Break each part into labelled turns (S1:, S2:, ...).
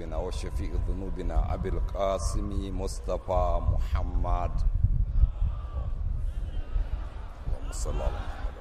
S1: ذنوبنا وشفيع ذنوبنا أبي القاسم مصطفى محمد اللهم صل على محمد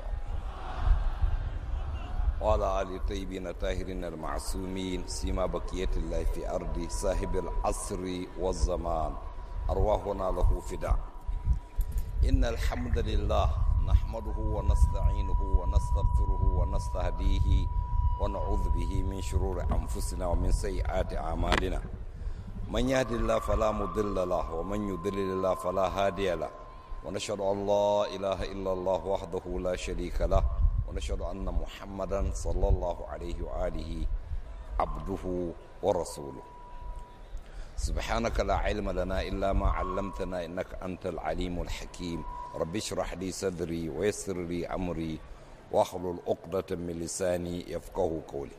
S1: وعلى آل الطيبين الطاهرين المعصومين سيما بقية الله في أرض صاحب العصر والزمان أرواحنا له فداء إن الحمد لله نحمده ونستعينه ونستغفره ونستهديه ونعوذ به من شرور أنفسنا ومن سيئات أعمالنا من يهد الله فلا مضل له ومن يضلل الله فلا هادي له ونشهد أن لا إله إلا الله وحده لا شريك له ونشهد أن محمدا صلى الله عليه وآله عبده ورسوله سبحانك لا علم لنا إلا ما علمتنا إنك أنت العليم الحكيم رب اشرح لي صدري ويسر لي أمري واحلل عقدة من لساني يفقه قولي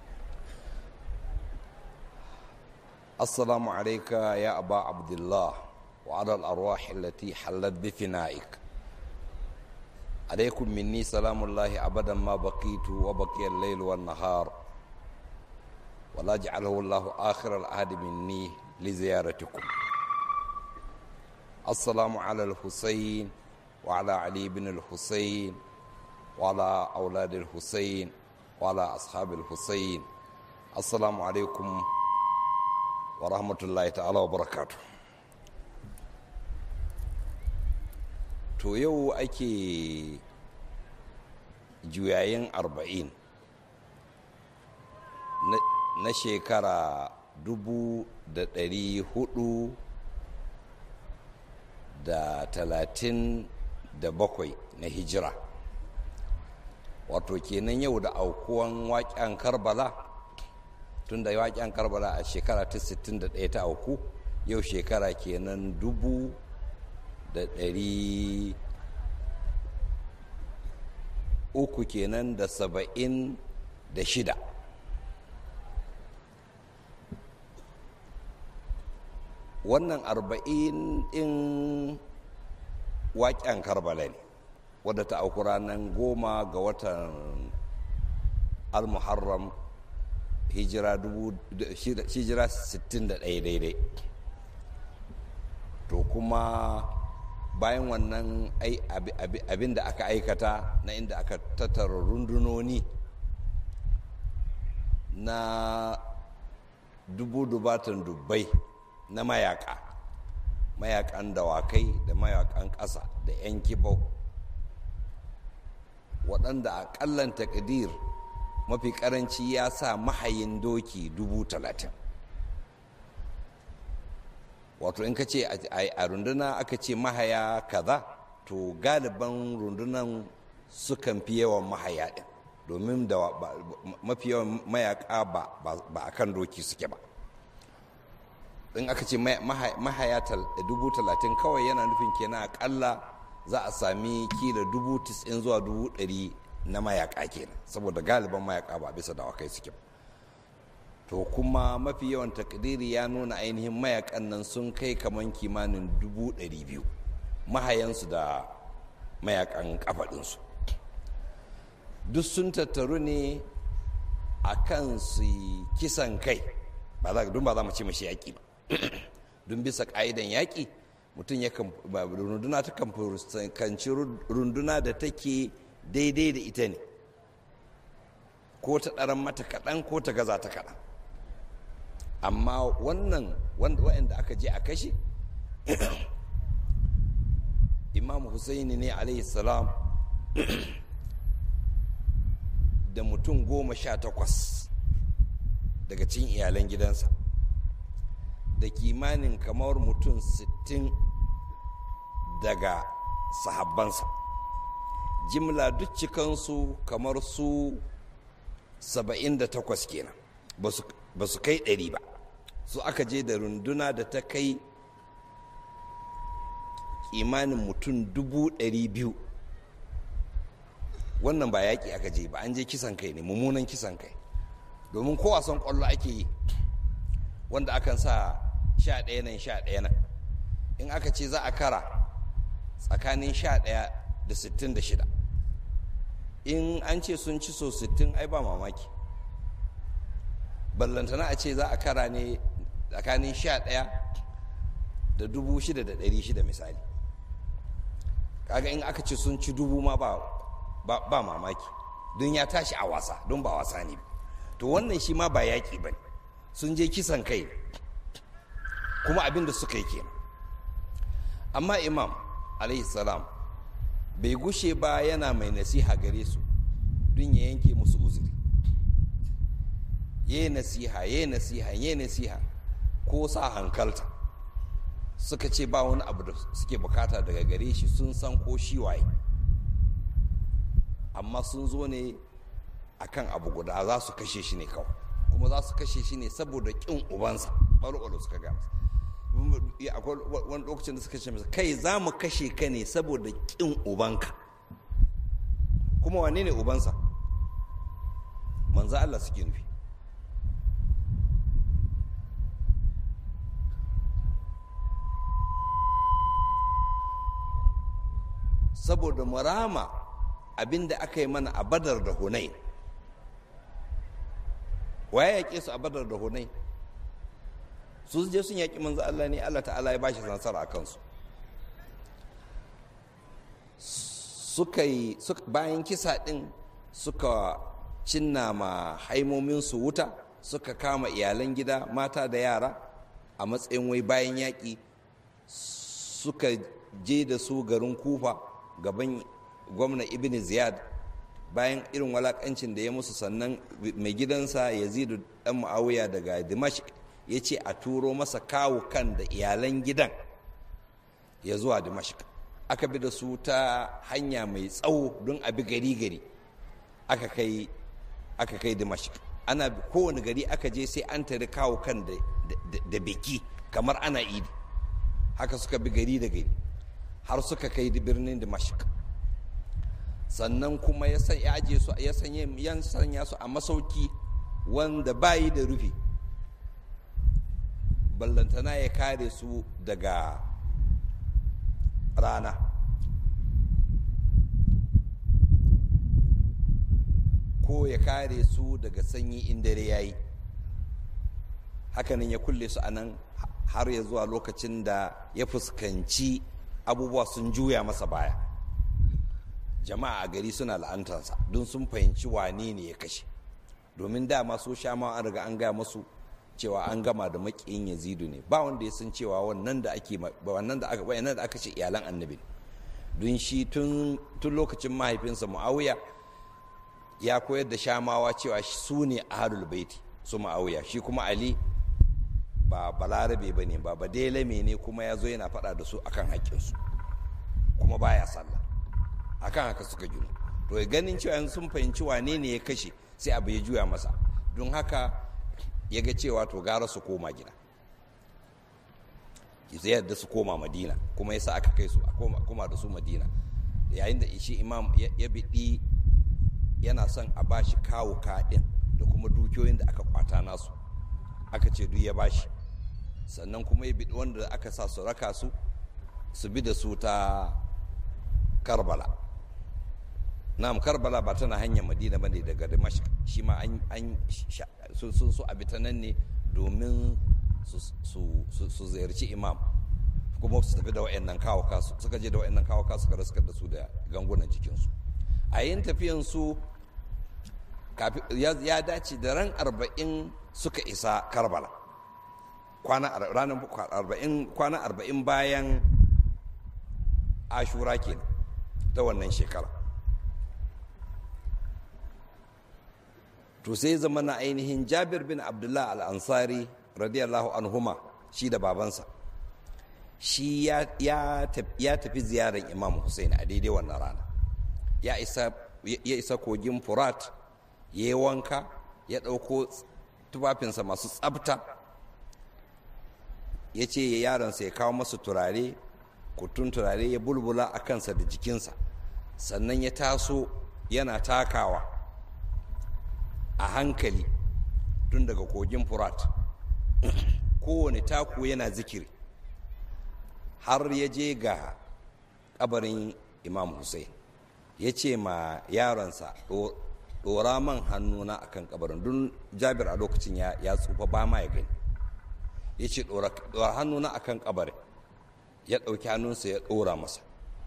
S1: السلام عليك يا أبا عبد الله وعلى الأرواح التي حلت بفنائك عليكم مني سلام الله أبدا ما بقيت وبقي الليل والنهار ولا جعله الله آخر العهد مني لزيارتكم السلام على الحسين وعلى علي بن الحسين وعلى أولاد الحسين وعلى أصحاب الحسين السلام عليكم ورحمة الله تعالى وبركاته to yau ake juyayin arba'in na shekara dubu da ɗari hudu da talatin da bakwai na hijira wato kenan yau da aukuwan waƙen karbala tun da waƙen karbala a shekara ta 61 ta auku yau shekara kenan dubu da ɗari uku kenan da saba'in da shida wannan arba'in ɗin waƙen karbala ne wadda ta auku ranar goma ga watan al-muharram hijira 61 daidai to kuma bayan wannan abin da aka aikata na inda aka tattara rundunoni na dubu dubatan dubbai na mayaka mayakan dawakai da mayakan ƙasa da 'yan kibau waɗanda a ƙallan takadir mafi ƙaranci ya sa mahayin doki dubu talatin wato in ka ce a runduna aka ce mahaya kaza to galiban rundunan sukan fi yawan mahaya ɗin domin da mafi yawan mayaka ba a kan doki suke ba in aka ce mahaya dubu talatin kawai yana nufin kenan akalla za a sami kila dubu tis'in zuwa dubu ɗari na mayaka kenan saboda galiban mayaka ba bisa dawakai suke ba to kuma mafi yawan takdiri ya nuna ainihin mayakan nan sun kai kaman kimanin dubu ɗari biyu mahayansu da mayakan kafaɗinsu duk sun tattaru ne a kan su kisan kai don ba za mu ce mashi yaƙi ba don bisa ƙa'idan yaƙi mutum ya runduna ta kan fuskanci runduna da take daidai da ita ne ko ta ɗaran mata kaɗan ko ta gaza ta kaɗan amma wannan wanda aka je a kashe imam husaini ne alaihi salam da mutum goma sha takwas daga cikin iyalan gidansa da kimanin kamar mutum sittin daga sahabbansa jimla duk cikansu kamar su saba'in da takwas kenan ba su kai ɗari ba su aka je da runduna da ta kai imanin mutum dubu ɗari biyu wannan ba yaƙi aka je ba an je kisan kai ne mummunan kisan kai domin ko wasan ƙwallo ake yi wanda akan sa sha ɗaya nan sha ɗaya nan in aka ce za a kara tsakanin sha ɗaya da sittin da shida in an ce sun ci so sittin ai ba mamaki ballantana a ce za a kara ne tsakanin sha ɗaya da dubu shida da ɗari shida misali kaga in aka ce sun ci dubu ma ba, ba, mamaki don ya tashi a wasa don ba wasa ne to wannan shi ma ba yaƙi ba ne sun je kisan kai kuma abin da suka yi kenan amma imam salam bai gushe ba yana mai nasiha gare su don ya yanke musu uzuri ya nasiha ya nasiha ya nasiha ko sa hankalta suka ce ba wani abu da suke bukata daga gare shi sun san ko shi waye amma sun zo ne akan abu guda za su kashe shi ne kawai kuma za su kashe shi ne saboda kin ubansa ɓaro suka ga akwai wani lokacin da suka ce masa kai za mu kashe ka ne saboda kin ubanka kuma wane ne ubansa manzo Allah suke nufi saboda murama abinda aka yi mana a badar da hunai waye yaƙe su a badar da hunai su je sun yaƙi manzo Allah ne Allah ta'ala ya bashi nasara a kansu suka yi bayan kisa ɗin suka cinna ma haimominsu wuta suka kama iyalan gida mata da yara a matsayin wai bayan yaƙi suka je da su garin kufa gaban gwamna ibn ziyad bayan irin walakancin da ya musu sannan mai gidansa yazidu dan muawiya daga dimashq ya ce a turo masa kawo kan da iyalan gidan ya zuwa dimashq aka bi da su ta hanya mai tsawo don a bi gari gari aka kai aka kai dimashq ana kowane gari aka je sai an tari kawo kan da biki kamar ana idi haka suka bi gari da gari har suka kai birnin dimashq sannan kuma ya aje su ya sanya su a masauki wanda bayi da rufi ballantana ya kare su daga rana ko ya kare su daga sanyi in dare ya yi hakanan ya kulle su a nan har ya zuwa lokacin da ya fuskanci abubuwa sun juya masa baya jama'a a gari suna la'antarsa don sun fahimci wane ne ya kashe domin dama so sha ma an riga an gaya masu cewa an gama da makiyin yazidu ne ba wanda ya san cewa wannan da ake wannan da aka wayannan da aka ce iyalan annabi don shi tun tun lokacin mahaifinsa muawiya ya koyar da shamawa cewa su ne ahlul baiti su muawiya shi kuma ali ba balarabe bane ba badelame ne kuma ya zo yana faɗa da su akan haƙƙinsu kuma baya sallah akan haka suka gino to ganin cewa yanzu sun fahimci wane ne ya kashe sai abu ya juya masa don haka ya ga cewa to gara su koma gida sai yadda su koma madina kuma yasa aka kai su koma da su madina yayin da shi imam ya biɗi yana son a bashi kawo kaɗin da kuma dukiyoyin da aka kwata nasu aka ce duk ya bashi sannan kuma ya biɗi wanda aka sa su raka su su bi da su ta karbala na'am karbala ba tana hanyar madina bane daga dimashq shi ma an sun so a ta nan ne domin su ziyarci imam kuma su tafi da wa'annan kawo kasu suka je da wa'annan kawo kasu suka raskar da su da gangunan jikinsu a yin tafiyan su ya dace da ran arba'in suka isa karbala kwana arba'in bayan ashura kenan ta wannan shekara to sai zama na ainihin jabir bin abdullah al-ansari radiyallahu anhuma shi da babansa shi ya tafi ziyarar imam hussein a daidai wannan rana ya isa kogin furat ya yi wanka ya ɗauko tufafinsa masu tsabta ya ce yaronsa ya kawo masu turare kutun turare ya bulbula a kansa da jikinsa sannan ya taso yana takawa a hankali tun daga kogin furat kowane taku yana zikiri har ya je ga kabarin imam hussein ya ce ma yaronsa ɗora man hannuna a kan kabarin don jabir a lokacin ya tsufa ba ma ya gani ya ce ɗora hannuna a kan kabarin ya ɗauki hannunsa ya ɗora masa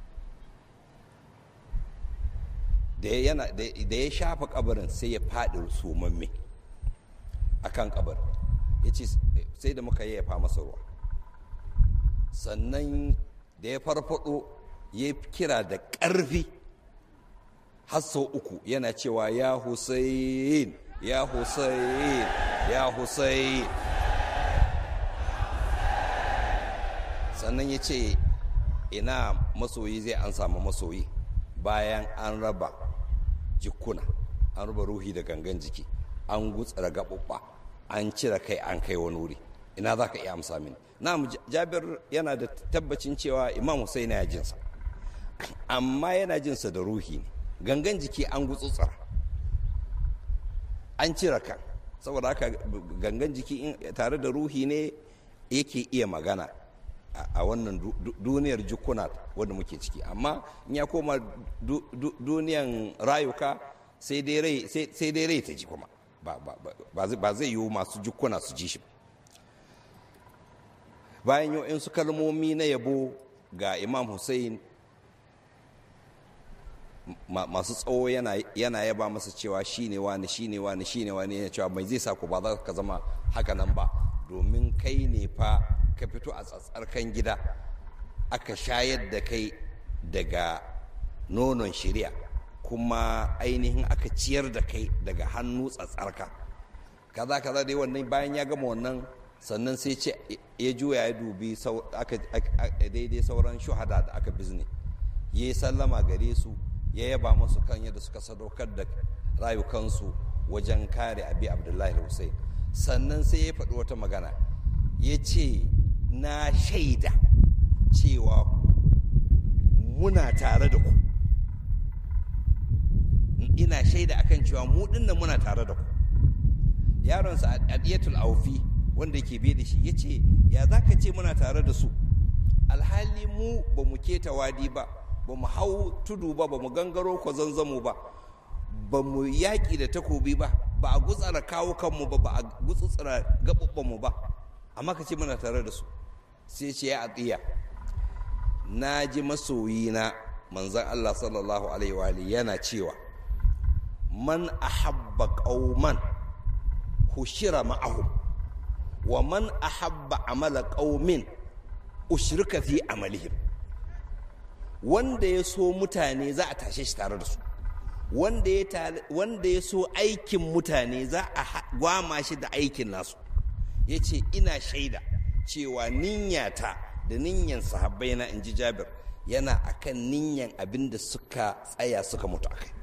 S1: da ya shafa kabarin sai ya faɗi sumamme a kan kabarin ya ce sai da muka yayyafa masa ruwa sannan da ya farfado ya kira da ƙarfi har sau uku yana cewa ya hussein ya hussein ya hussein sannan ya ce ina masoyi zai an samu masoyi bayan an raba jikuna an raba ruhi da gangan jiki an gutsara gaɓuɓɓa an cire kai an kai wani wuri ina za ka iya amsa mini na jabir yana da tabbacin cewa imam Hussein ya jinsa amma yana jinsa da ruhi ne gangan jiki an gutsutsura an cire kan saboda haka gangan jiki tare da ruhi ne yake iya magana a wannan duniyar jukuna wadda muke ciki amma in ya koma duniyan rayuka sai dai rai ta ji kuma ba zai yiwu masu jukuna su ji shi bayan yau su kalmomi na yabo ga imam hussein masu tsawo yana yaba masa cewa shi ne wani shi ne wani shi ne wani yana cewa mai zai sa ku ba za ka zama haka nan ba domin kai ne fa ka fito a tsatsarkan gida aka shayar da kai daga nonon shirya kuma ainihin aka ciyar da kai daga hannu tsatsarka kaza kaza dai wannan bayan ya gama wannan sannan sai ce ya juya ya dubi daidai sauran shuhada da aka bizne ya yi sallama gare su ya yaba masu kan yadda suka sadaukar da rayukansu wajen kare abi abdullahi hussein sannan sai ya faɗi wata magana ya ce na shaida cewa muna tare da ku ina shaida akan cewa mu dinnan muna tare da ku yaronsa adiyatul aufi wanda ke biye da shi ya ce ya za ka ce muna tare da su alhali mu ba mu keta wadi ba ba mu hau tudu ba ba mu gangaro ko zanzamo ba ba mu yaƙi da takobi ba ba a gutsara kawo kanmu ba ba a gutsutsura gaɓuɓɓanmu ba amma ka ce muna tare da su sai ce ya atiya na ji masoyina manzan Allah sallallahu alaihi wa yana cewa man ahabba qauman hushira ma'ahum wa man ahabba amala qaumin ushrika fi amalihim wanda ya so mutane za a tashe shi tare da su wanda ya so aikin mutane za a gwama shi da aikin nasu ya ce ina shaida cewa niyyata da niyyan sahabbai na inji jabir yana akan niyyan abin da suka tsaya suka mutu a kai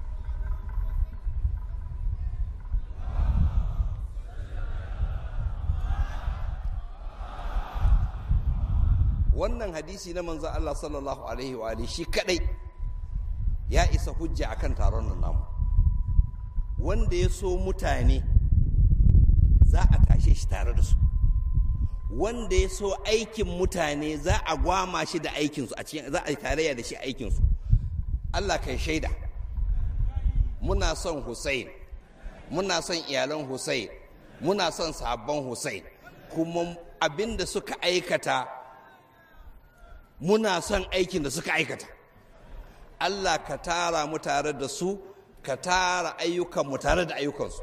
S1: wannan hadisi na manzan Allah sallallahu alaihi wa shi kadai ya isa hujja akan taron nan namu wanda ya so mutane za a tashe shi tare da su wanda ya so aikin mutane za a gwama shi da aikinsu a cikin za a yi tarayya da shi aikinsu Allah kai shaida muna son Hussein muna son iyalan Hussein muna son sabon Hussein kuma abin da suka aikata muna son aikin da suka aikata Allah ka tara mu tare da su ka tara ayyukanmu tare da ayyukansu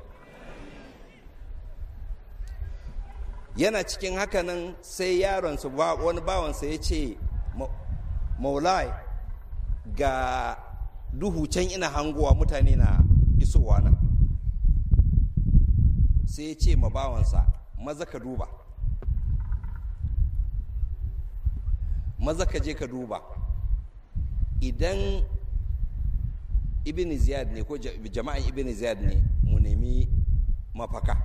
S1: yana cikin hakanan sai yaronsa wani bawansa ya ce maulai ga duhu can ina hangowa mutane na isowa nan sai ya ce ma bawansa maza ka duba maza ka je ka duba idan ibn ziyad ne ko jama'an ibn ziyad ne mu nemi mafaka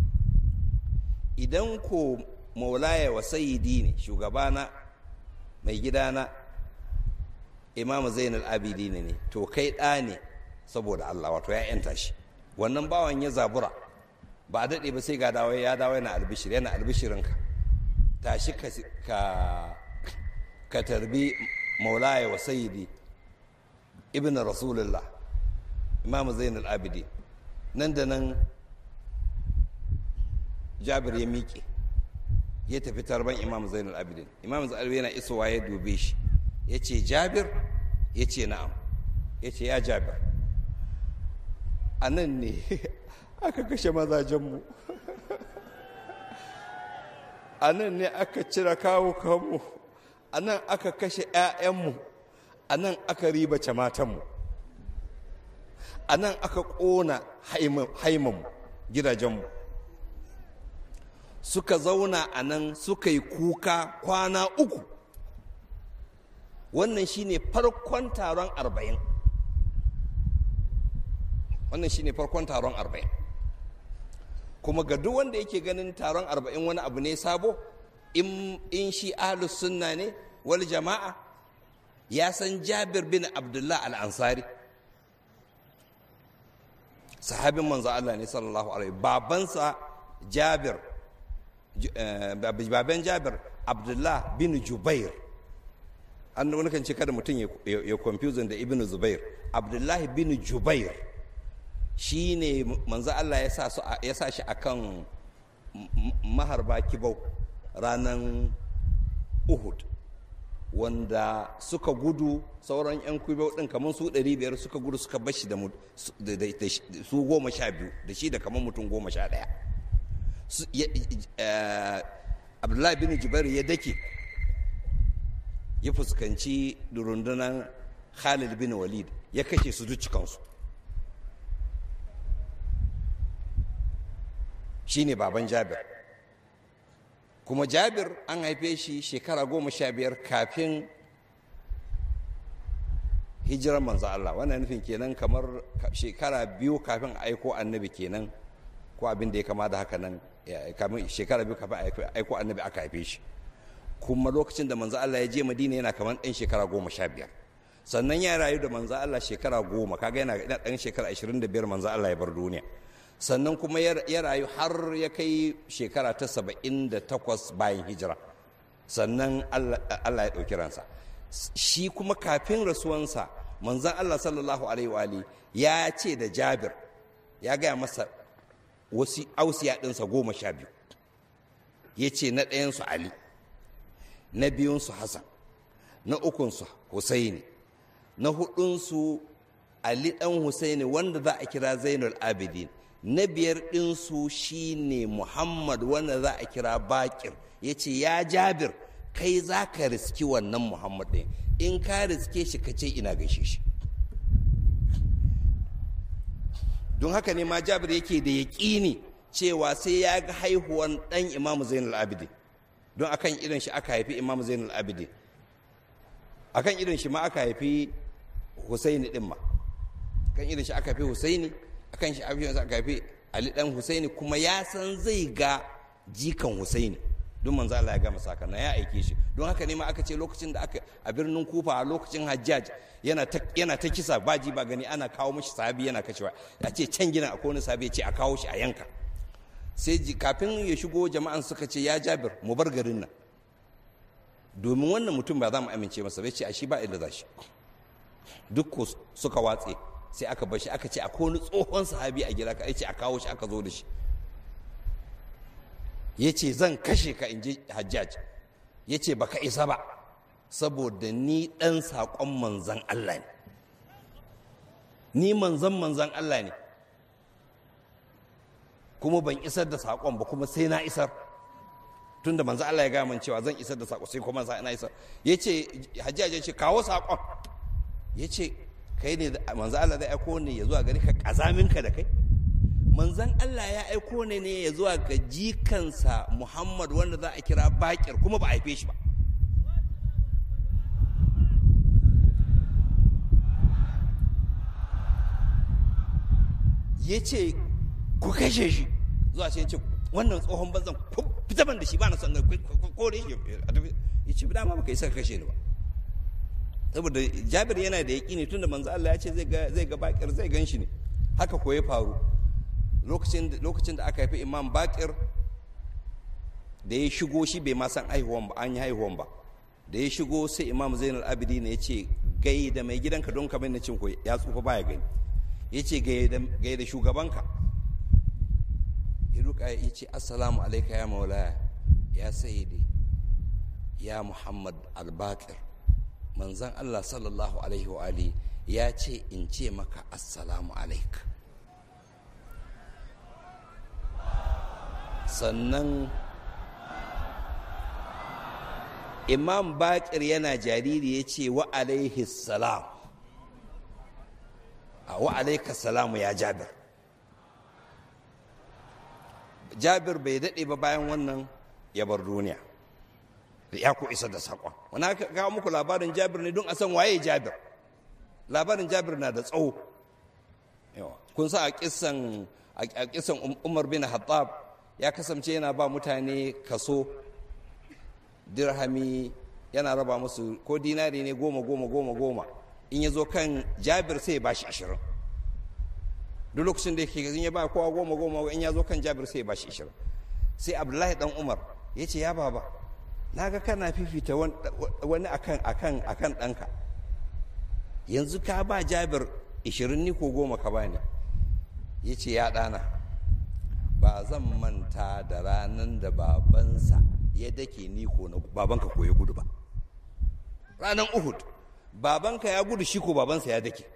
S1: idan ko maulaya wa sayidi ne shugabana mai gidana imam zainal abidi ne to kai ɗa ne saboda allah wato ya yanta shi wannan bawan ya zabura ba a daɗe ba sai ga dawo ya dawo yana albishir yana albishirinka tashi ka ka tarbi maulaya wa sayidi ibn rasulullah imam zainul abidi nan da nan jabir ya miƙe ya tafi tarban imam zainul abidin imam zainul abidin yana isowa ya dube shi ya ce jabir ya ce na'am ya ce ya jabir a nan ne aka kashe mazajenmu a nan ne aka cire kawo kanmu a nan aka kashe 'ya'yanmu a nan aka ribace matanmu a nan aka ƙona haimanmu gidajenmu suka zauna a nan suka yi kuka kwana uku wannan shine farkon taron arba'in wannan shine farkon taron arba'in kuma ga duk wanda yake ganin taron arba'in wani abu ne sabo in shi ahlus sunna ne wal jama'a ya san jabir bin abdullah al-ansari sahabin manzo Allah ne sallallahu alaihi babansa jabir baban jabir abdullah bin jubair an wani kan ce kada mutum ya confusing da ibn zubair abdullahi bin jubair shi ne manzo Allah ya sa shi akan maharba kibau ranar uhud wanda suka gudu sauran 'yan kibau din kamar su 500 suka gudu suka bashi da su goma sha biyu da shi da kamar mutum goma sha ɗaya abdullahi bin jubair ya dake ya fuskanci rundunar khalid bin walid ya kashe su duk cikansu shi ne baban jabir kuma jabir an haife shi shekara goma sha biyar kafin hijirar manzo Allah wannan nufin kenan kamar shekara biyu kafin aiko annabi kenan ko abin da ya kama da haka nan kamin shekara biyu kafin aiko annabi aka haife shi kuma lokacin da manzo Allah ya je Madina yana kamar ɗan shekara goma sha biyar sannan ya rayu da manzo Allah shekara goma kaga yana ɗan shekara ashirin da biyar manzo Allah ya bar duniya sannan kuma ya rayu har ya kai shekara ta saba'in da takwas bayan hijira sannan Allah ya ɗauki ransa shi kuma kafin rasuwansa manzan Allah sallallahu alaihi wa ya ce da Jabir ya gaya masa wasu ausiya ɗinsa goma sha biyu ya ce na ɗayansu Ali na biyunsu Hassan na ukunsu Husaini na hudunsu Ali ɗan Husaini wanda za a kira Zainul Abidin na biyar ɗinsu shine Muhammad wanda za a kira Bakir ya ce ya Jabir kai za ka riski wannan Muhammad ɗin in ka riske shi ka ce ina gaishe shi don haka ne ma Jabir yake da yaƙini cewa sai ya ga haihuwan ɗan Imam Zainul Abidin don akan irin shi aka haifi Imam Zainul Abidin akan irin shi ma aka haifi Husaini ɗin ma kan irin shi aka haifi Husaini akan shi abin aka haifi Ali dan Husaini kuma ya san zai ga jikan Husaini don manzo Allah ya gama saka na ya aike shi don haka ne ma aka ce lokacin da aka a birnin Kufa a lokacin Hajjaj yana ta yana ta kisa baji ba gani ana kawo mishi sahabi yana kacewa a ce can gina akwai wani sahabi ya ce a kawo shi a yanka sai kafin ya shigo jama'an suka ce ya Jabir mu bar garin nan domin wannan mutum ba za mu amince masa bai ce a shi ba inda za shi duk suka watse sai aka bar shi aka ce akwai wani tsohon sahabi a gida ka ce a kawo shi aka zo da shi ya ce zan kashe ka in ji hajjaj ya ce baka isa ba saboda ni ɗan saƙon manzan Allah ne ni manzan manzan Allah ne kuma ban isar da saƙon ba kuma sai na isar tun da manzan Allah ya gaya min cewa zan isar da saƙo sai kuma na isar ya ce hajjaj ya ce kawo saƙon ya ce kai ne manzan Allah zai aiko ne ya zuwa gari ka ƙazaminka da kai manzan Allah ya aiko ne ne ya zuwa ga jikansa Muhammad wanda za a kira bakir kuma ba a haife shi ba ya ce ku kashe shi zuwa sai ya ce wannan tsohon banzan fita ban da shi ba na son kore shi ya ce dama baka isa kashe ni ba saboda jabir yana da yaƙi ne tunda manzo Allah ya ce zai ga bakir zai gan shi ne haka ko ya faru lokacin da aka haifi imam bakir da ya shigo shi bai ma san haihuwan ba an yi haihuwan ba da ya shigo sai imam zainal abidi ne ya ce gai da mai gidanka don kamar na cin ko ya tsufa baya gani ya ce gaya da shugabanka ya duka ya ce assalamu alaika ya maulaya ya sayyidi ya muhammad albakir manzan allah sallallahu alaihi wa alihi ya ce in ce maka assalamu alaika sannan imam bakir yana jariri ya ce wa alaihi salam a wa alaika salamu ya jabir jabir bai daɗe ba bayan wannan ya bar duniya ya ku isa da saƙon wani aka kawo muku labarin jabir ne don a san waye jabir labarin jabir na da tsawo kun sa a kisan a kisan umar bin hattab ya kasance yana ba mutane kaso dirhami yana raba musu ko dinari ne goma goma goma goma in ya zo kan jabir sai ya bashi ashirin duk lokacin da yake ya ba kowa goma goma in ya zo kan jabir sai ya bashi ashirin sai abdullahi dan umar ya ce ya baba na ga kana fifita wani akan akan akan ɗanka yanzu ka ba jabir ashirin ni ko goma ka bani ya ce ya ɗana ba zan manta da ranar da babansa ya dake ni ko na babanka ko ya gudu ba ranar uhud babanka ya gudu shi ko babansa ya dake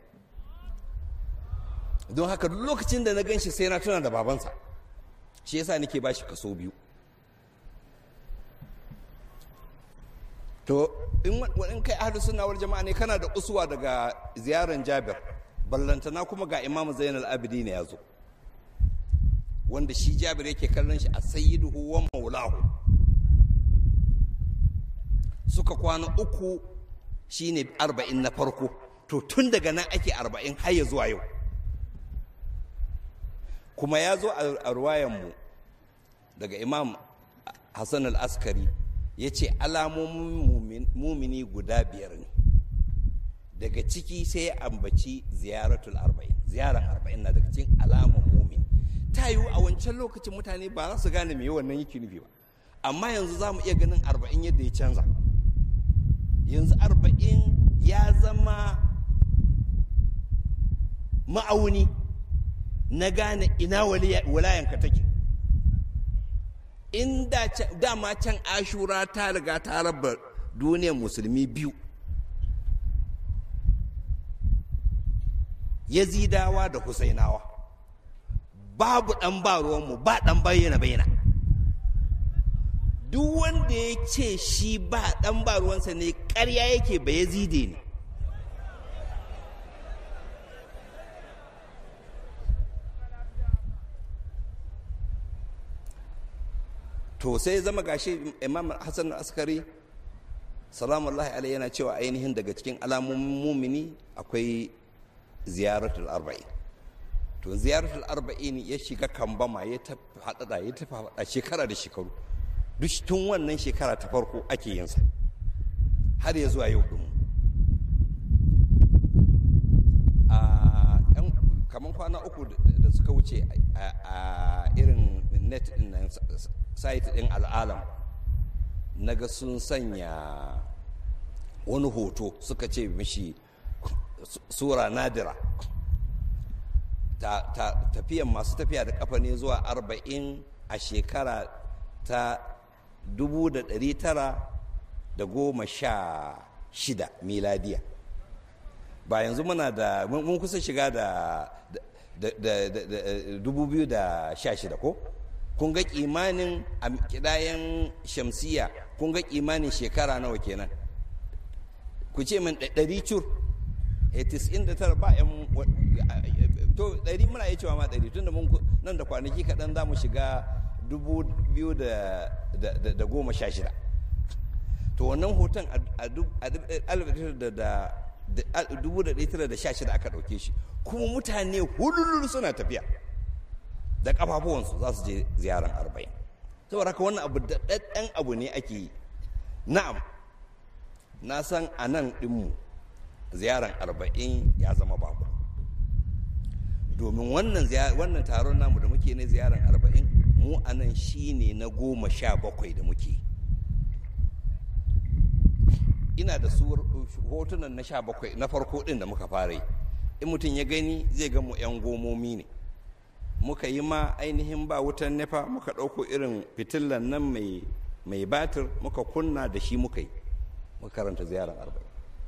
S1: don haka duk lokacin da na gan shi sai na tuna da babansa shi yasa nake ba shi kaso biyu to in kai ahlu sunna wal jama'a ne kana da usuwa daga ziyaran jabir ballantana kuma ga imam zainal abidi ne ya zo wanda shi jabir yake kallon shi a sayyiduhu wa maulahu suka kwana uku shine arba'in na farko to tun daga nan ake arba'in har ya zuwa yau kuma ya zo a ruwayanmu daga imam hassan al-askari ya ce alamomin mumini guda biyar ne daga ciki sai ya ambaci ziyaratul arba'in ziyarar arba'in na daga cikin alamun mumin ta yiwu a wancan lokacin mutane ba za su gane me wannan yake nufi ba amma yanzu za mu iya ganin arba'in yadda ya canza yanzu arba'in ya zama ma'auni na gane ina walayanka take in dama can ashura ta riga ta raba duniyar musulmi biyu yazidawa da husainawa babu ɗan ba ruwanmu ba ɗan bayyana bayyana duk wanda ya ce shi ba ɗan ba ruwansa ne ƙarya yake ba yazide ne to sai zama gashi imam hassan askari salamullahi alaihi yana cewa ainihin daga cikin alamomin mumini akwai ziyaratul arba'in to ziyaratul arba'in ya shiga kambama ya tafi haɗaɗa ya tafi haɗa shekara da shekaru duk tun wannan shekara ta farko ake yinsa har ya zuwa yau ɗin kamar kwana uku da suka wuce a irin net ɗin nan site ɗin al'alam na ga sun sanya wani hoto suka ce mishi sura nadira tafiyan masu tafiya da kafa ne zuwa arba'in a shekara ta dubu da ɗari tara da goma sha shida miladiya ba yanzu muna da mun kusa shiga da dubu biyu da sha shida ko kun ga kimanin a kidayen shamsiya kun ga kimanin shekara nawa kenan ku ce min ɗari cur 99 ba yan to ɗari muna iya cewa ma ɗari tun da mun nan da kwanaki kaɗan za mu shiga dubu biyu da goma sha shida to wannan hoton a dubu da ɗaya da sha shida aka ɗauke shi kuma mutane hululu suna tafiya da ƙafafuwansu za su je ziyarar arba'in saboda haka wannan abu da ɗan abu ne ake yi na'am na san a nan ɗinmu ziyarar arba'in ya zama babu domin wannan wannan taron namu da muke na ziyarar arba'in mu a nan shi ne na goma sha bakwai da muke ina da su hotunan na sha bakwai na farko ɗin da muka fara yi in mutum ya gani zai ga mu 'yan gomomi ne muka yi ma ainihin ba wutan nefa muka ɗauko irin fitilan nan mai batir muka kunna da shi muka yi muka karanta ziyarar arba'in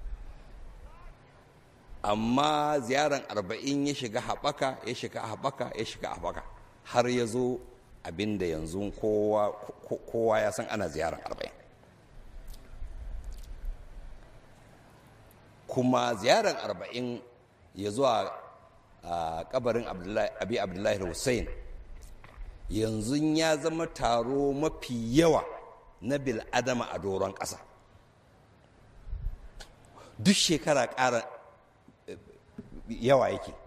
S1: amma ziyarar arba'in ya shiga haɓaka ya shiga haɓaka ya shiga haɓaka har ya zo abinda yanzu kowa ya san ana ziyarar arba'in kuma ziyarar arba'in ya zuwa a kabarin abi abdullahi hussein yanzu ya zama taro mafi yawa na bil'adama a doron ƙasa duk shekara ƙara yawa yake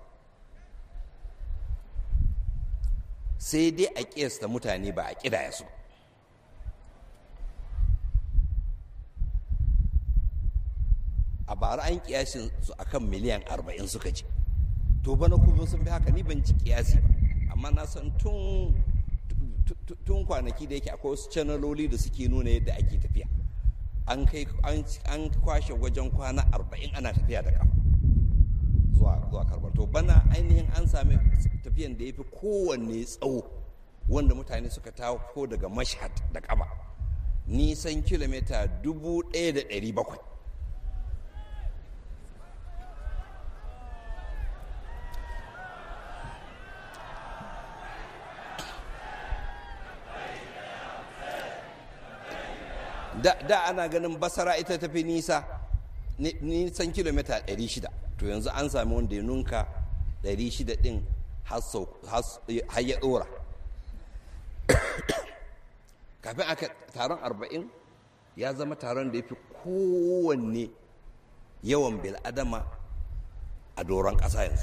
S1: sai dai a ƙiyasta mutane ba a ƙidaya su a bara an kiyashin su akan miliyan 40 suka ce to bana kuma sun fi haka ni ban ci kiyasi ba amma na san tun tun kwanaki da yake akwai wasu canaloli da suke nuna yadda ake tafiya an kai an kwashe wajen kwana 40 ana tafiya da kafa zuwa zuwa karbar to bana ainihin an sami tafiyan da ya fi kowanne tsawo wanda mutane suka taho daga mashhad da kafa nisan kilomita 1700 da, da ana ganin basara ita tafi nisa nisan kilomita 600 to yanzu an sami wanda ya nunka 600 din har ya dora kafin aka taron 40 ya zama taron da ya fi kowanne yawan bil'adama a doron ƙasa yanzu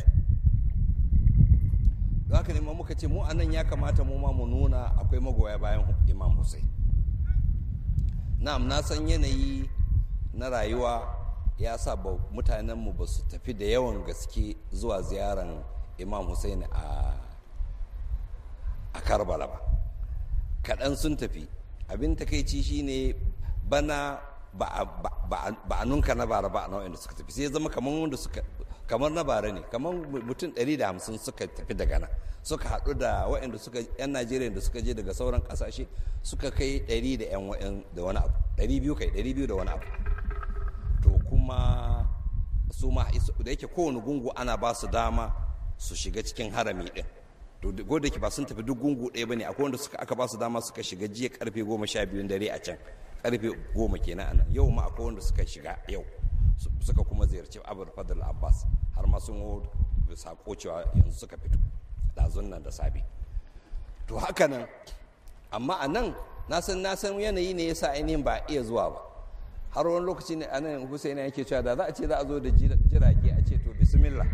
S1: don haka ne ma muka ce mu anan ya kamata mu ma mu nuna akwai magoya bayan imam hussein na'am na san yanayi na rayuwa ya sa ba mutanenmu ba su tafi da yawan gaske zuwa ziyaran imam hussein a a karbala ba kaɗan sun tafi abin takaici shine bana ba a nunka na bara ba a nau'in da suka tafi sai zama kamar wanda suka kamar na bara ne kamar mutum 150 suka tafi daga nan suka haɗu da waɗanda suka yan najeriya da suka je daga sauran ƙasashe suka kai 100 da yan da wani abu 200 kai 200 da wani abu to kuma su ma da yake kowane gungu ana ba su dama su shiga cikin harami ɗin to ko da ba sun tafi duk gungu ɗaya bane akwai wanda suka aka ba su dama suka shiga jiya karfe goma sha biyun dare a can karfe goma kenan anan yau ma akwai wanda suka shiga yau suka kuma ziyarci abu fadl abbas har ma sun sako cewa yanzu suka fito ɗazun nan da safe to haka nan amma a nan na san na san yanayi ne yasa ainihin ba iya zuwa ba har wani lokaci ne a nan husaina yake cewa da za a ce za a zo da jirage a ce to bismillah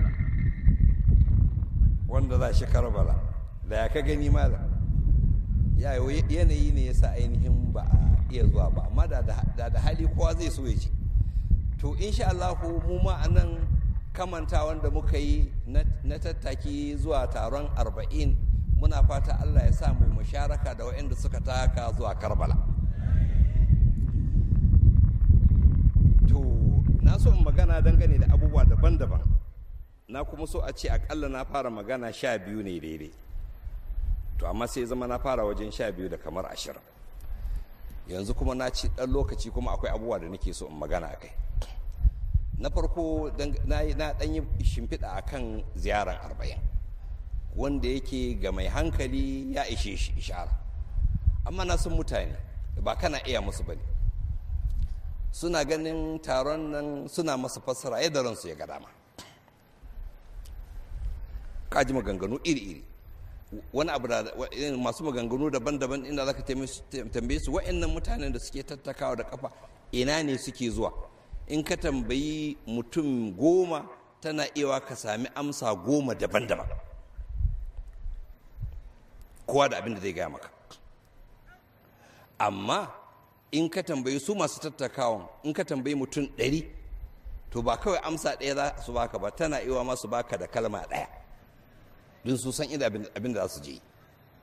S1: wanda za shi karbala da ya ka gani mala ya yanayi ne yasa ainihin ba a iya zuwa ba amma da da hali kowa zai so ya ce to insha Allah mu ma anan kamanta wanda muka yi na tattaki zuwa taron arba'in muna fata Allah ya sa mu musharaka da waɗanda suka taka zuwa karbala to na so in magana dangane da abubuwa daban-daban na kuma so a ce akalla na fara magana sha biyu ne daidai to amma sai zama na fara wajen sha biyu da kamar ashirin yanzu kuma na ci ɗan lokaci kuma akwai abubuwa da nake so in magana a kai na farko na ɗan yi shimfiɗa a kan ziyarar arba'in wanda yake ga mai hankali ya ishe shi ishara amma na san mutane ba kana iya musu bane suna ganin taron nan suna masa fassara yadda ransu ya ga dama kaji maganganu iri-iri wani abu da masu maganganu daban-daban inda za ka tambaye su wa'annan mutanen da suke tattakawa da kafa ina ne suke zuwa in ka tambayi mutum goma tana iya ka sami amsa goma daban-daban kowa da abin da zai gaya maka amma in ka tambayi su masu tattakawan in ka tambayi mutum ɗari to ba kawai amsa ɗaya za su baka ba tana iya masu baka da kalma ɗaya don su san inda abin da za su je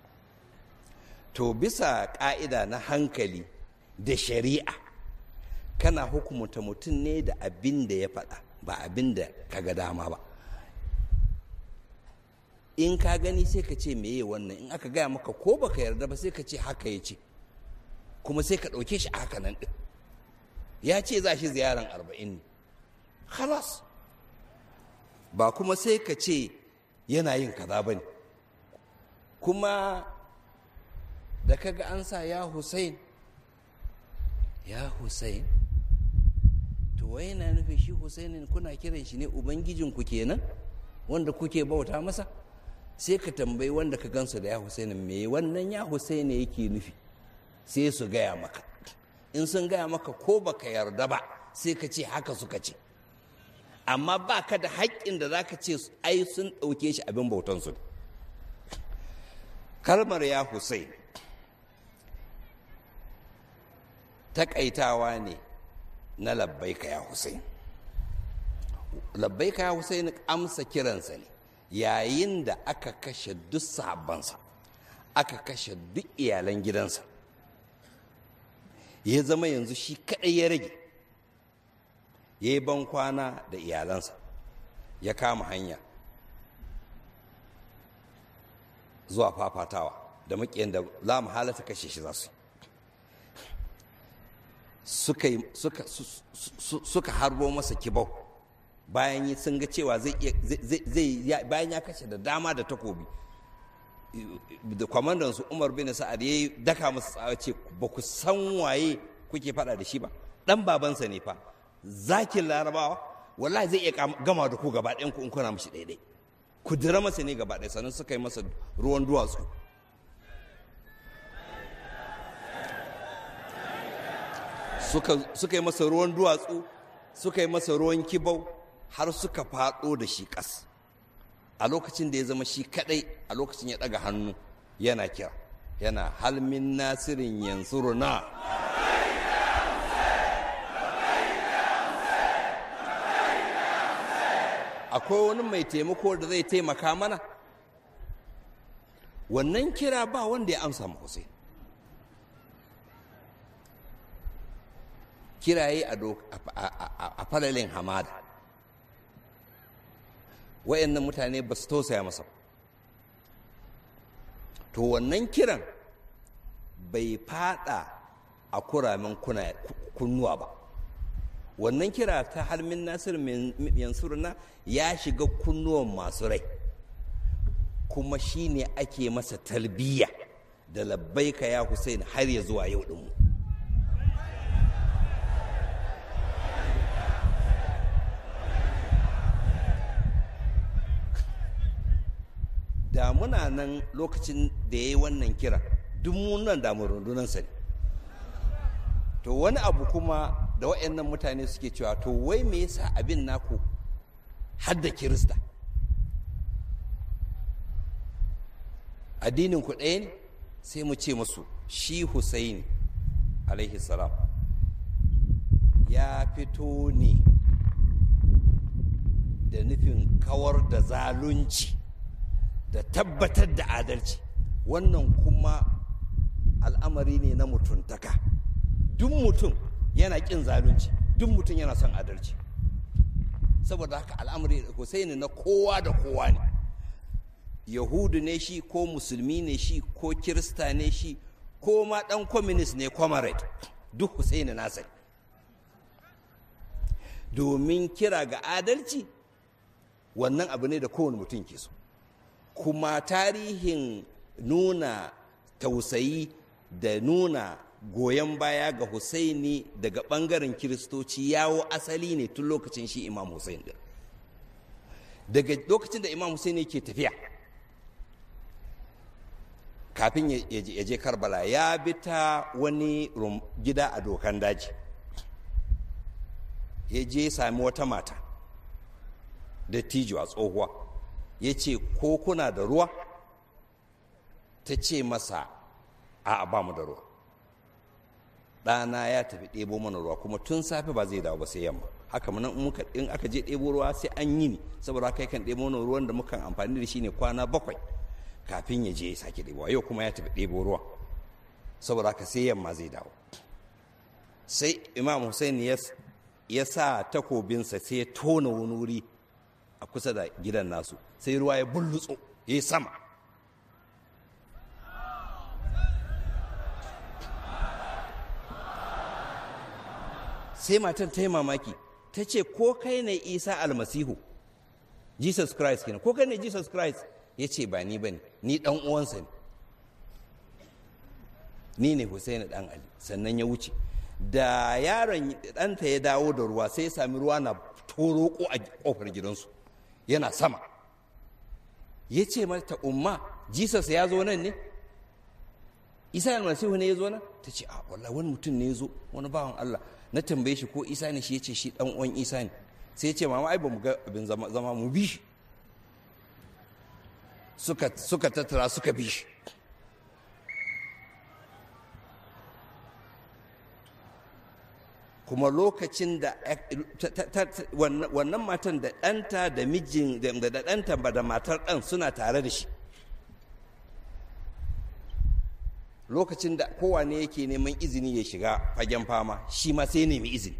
S1: to bisa ƙa'ida na hankali da shari'a kana hukumta mutum ne da abin da ya faɗa ba abin da ka ga dama ba in ka gani sai ka ce meye wannan in aka gaya maka ko baka yarda ba sai ka ce haka ya ce kuma sai ka ɗauke shi a haka nan ɗin ya ce za shi ziyaran arba'in ne halas ba kuma sai ka ce yana yin kaza ba ne kuma da kaga an sa ya Hussein ya Hussein to wai yana nufin shi Hussein kuna kiran shi ne ubangijinku kenan wanda kuke bauta masa sai ka tambayi wanda ka gansu da ya Hussein me wannan ya Hussein yake nufi sai su gaya maka in sun gaya maka ko baka yarda ba sai ka ce haka suka ce amma ba ka da haƙƙin da za ka ce ai sun ɗauke shi abin bautansu kalmar ya Hussein taƙaitawa ne na labbaika ya Hussein labbaika ya Hussein amsa kiransa ne yayin da aka kashe duk sahabbansa aka kashe duk iyalan gidansa ya zama yanzu shi kaɗai ya rage ya yi ban kwana da iyalansa ya kama hanya zuwa fafatawa da makiyan da la halata kashe shi za su suka harbo masa kibau bayan sun ga cewa zai bayan ya kashe da dama da takobi da kwamandan su umar bin sa'ad ya yi daka masa tsawa ce ba ku san waye kuke fada da shi ba dan babansa ne fa zakin larabawa wallahi zai iya gama da ku gaba ɗayan ku in kuna mashi daidai ku dira masa ne gaba ɗaya sannan suka yi masa ruwan duwatsu suka yi masa ruwan duwatsu suka yi masa ruwan kibau har suka faɗo da shi ƙas a lokacin da ya zama shi kaɗai a lokacin ya ɗaga hannu yana kira yana halmin nasirin yansuruna akwai wani mai taimako da zai taimaka mana wannan kira ba wanda ya amsa Hussein kiraye a falalin hamada wayannan mutane ba su tausaya masa to wannan kiran bai fada a kuramin kunnuwa ba wannan kira ta halmin nasir yansurna ya shiga kunnuwan masu rai kuma shi ne ake masa talbiya da labbaika ya Hussein har ya zuwa yau ɗinmu da muna nan lokacin da ya yi wannan kira duk nan da rundunansa ne to wani abu kuma da waɗannan mutane suke cewa to wai me yasa abin naku hadda kirista addinin ku ɗaya ne sai mu ce musu shi Husaini alaihi salam ya fito ne da nufin kawar da zalunci da tabbatar da adalci wannan kuma al'amari ne na mutuntaka duk mutum yana ƙin zalunci duk mutum yana son adalci saboda haka al'amari Husaini na kowa da kowa ne yahudu ne shi ko musulmi ne shi ko kirista ne shi ko ma dan communist ne comrade duk Husaini nasa domin kira ga adalci wannan abu ne da kowane mutum ke so kuma tarihin nuna tausayi da nuna goyon baya ga Husaini daga ɓangaren kiristoci yawo asali ne tun lokacin shi imam Hussein din daga lokacin da imam Hussein ke tafiya kafin ya je karbala ya bi ta wani gida a dokan daji ya je sami wata mata da tijo a tsohuwa ya ce ko kuna da ruwa ta ce masa a ba mu da ruwa ɗana ya tafi ɗebo mana ruwa kuma tun safe ba zai dawo ba sai yamma haka mana in aka je ɗebo ruwa sai an yi ni saboda haka kan ɗebo mana ruwan da mukan amfani da shi ne kwana bakwai kafin ya je ya sake ɗebo yau kuma ya tafi ɗebo ruwa saboda haka sai yamma zai dawo sai imam hussein ya sa takobinsa sai ya tona wani wuri a kusa da gidan nasu sai ruwa ya bullutso ya yi sama sai matan ta yi mamaki ta ce ko kai ne isa almasihu jesus christ kenan ko kai ne jesus christ ya ce ba ni ba ne ni dan uwansa ne ni ne Hussein dan Ali sannan ya wuce da yaron ɗanta ya dawo da ruwa sai ya sami ruwa na toroko a kofar gidansu yana sama ya ce mata umma jesus ya zo nan ne isa almasihu ne ya zo nan ta ce a wallahi wani mutum ne ya zo wani bawan allah na tambaye shi ko isa ne shi ya ce shi dan uwan isa ne sai ya ce mama ai ba mu ga abin zama mu bi shi suka suka tattara suka bi shi kuma lokacin da wannan matan da ɗanta da mijin da ɗanta ba da matar ɗan suna tare da shi lokacin da kowane yake neman izini ya shiga fagen fama shi ma sai nemi izini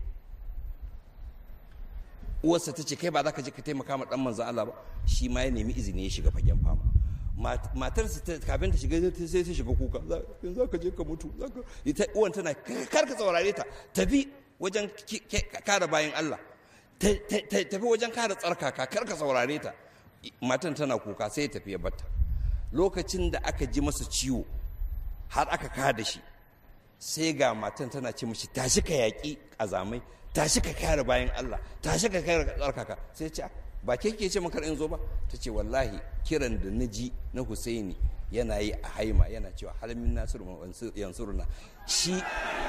S1: uwarsa ta ce kai ba za ka je ka taimaka ma ɗan manzan Allah ba shi ma ya nemi izini ya shiga fagen fama matarsa kafin ta shiga sai ta shiga kuka za ka je ka mutu uwan tana kar ka saurare ta tafi wajen kare bayan Allah tafi wajen kare tsarkaka kar ka saurare ta matan tana kuka sai ya tafi ya batta lokacin da aka ji masa ciwo har aka kada shi sai ga matan tana ce mashi tashi ka yaƙi ƙazamai tashi ka kare bayan Allah tashi ka kare tsarkaka sai ce ba ke ke ce maka in zo ba ta ce wallahi kiran da na ji na Husaini yana yi a haima yana cewa halmin nasiru yansuruna shi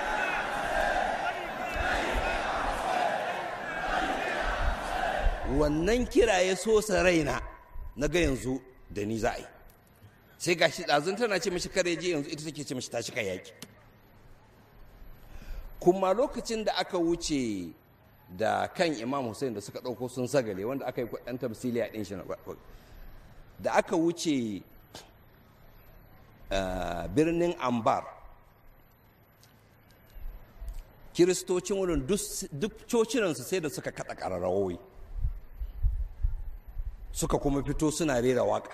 S1: wannan kira ya so sa raina na ga yanzu da ni za a yi sai ga shi ɗazun tana ce mashi kare je yanzu ita take ce mashi tashi ka yaƙi kuma lokacin da aka wuce da kan imam hussein da suka ɗauko sun sagale wanda aka yi ɗan tamsili a ɗin shi da aka wuce birnin ambar kiristocin wurin duk cocinansu sai da suka kaɗa ƙararrawoi suka kuma fito suna rera waka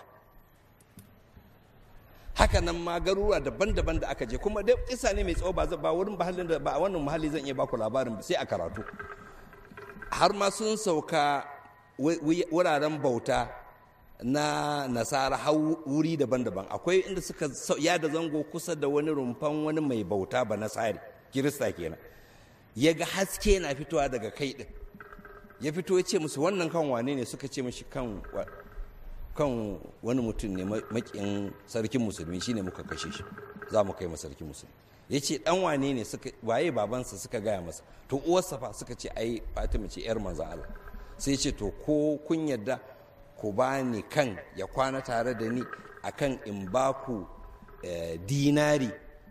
S1: haka nan ma garuruwa daban-daban da aka je kuma dai isa ne mai tsawo ba ba wurin mahallin da ba a wannan mahalli zan iya baku labarin sai a karatu har ma sun sauka wuraren bauta na nasara har wuri daban-daban akwai inda suka yada zango kusa da wani rumfan wani mai bauta ba nasari kirista kenan ya ga haske na fitowa daga kai din ya fito ya ce musu wannan kan wane ne suka ce mashi kan kan wani mutum ne makin sarkin musulmi shine muka kashe shi za mu kai sarkin musulmi ya ce dan wane ne suka waye babansa suka gaya masa to uwarsa fa suka ce ai fatima ce yar manzo Allah sai ce to ko kun yadda ku ba ni kan ya kwana tare da ni akan in ba ku dinari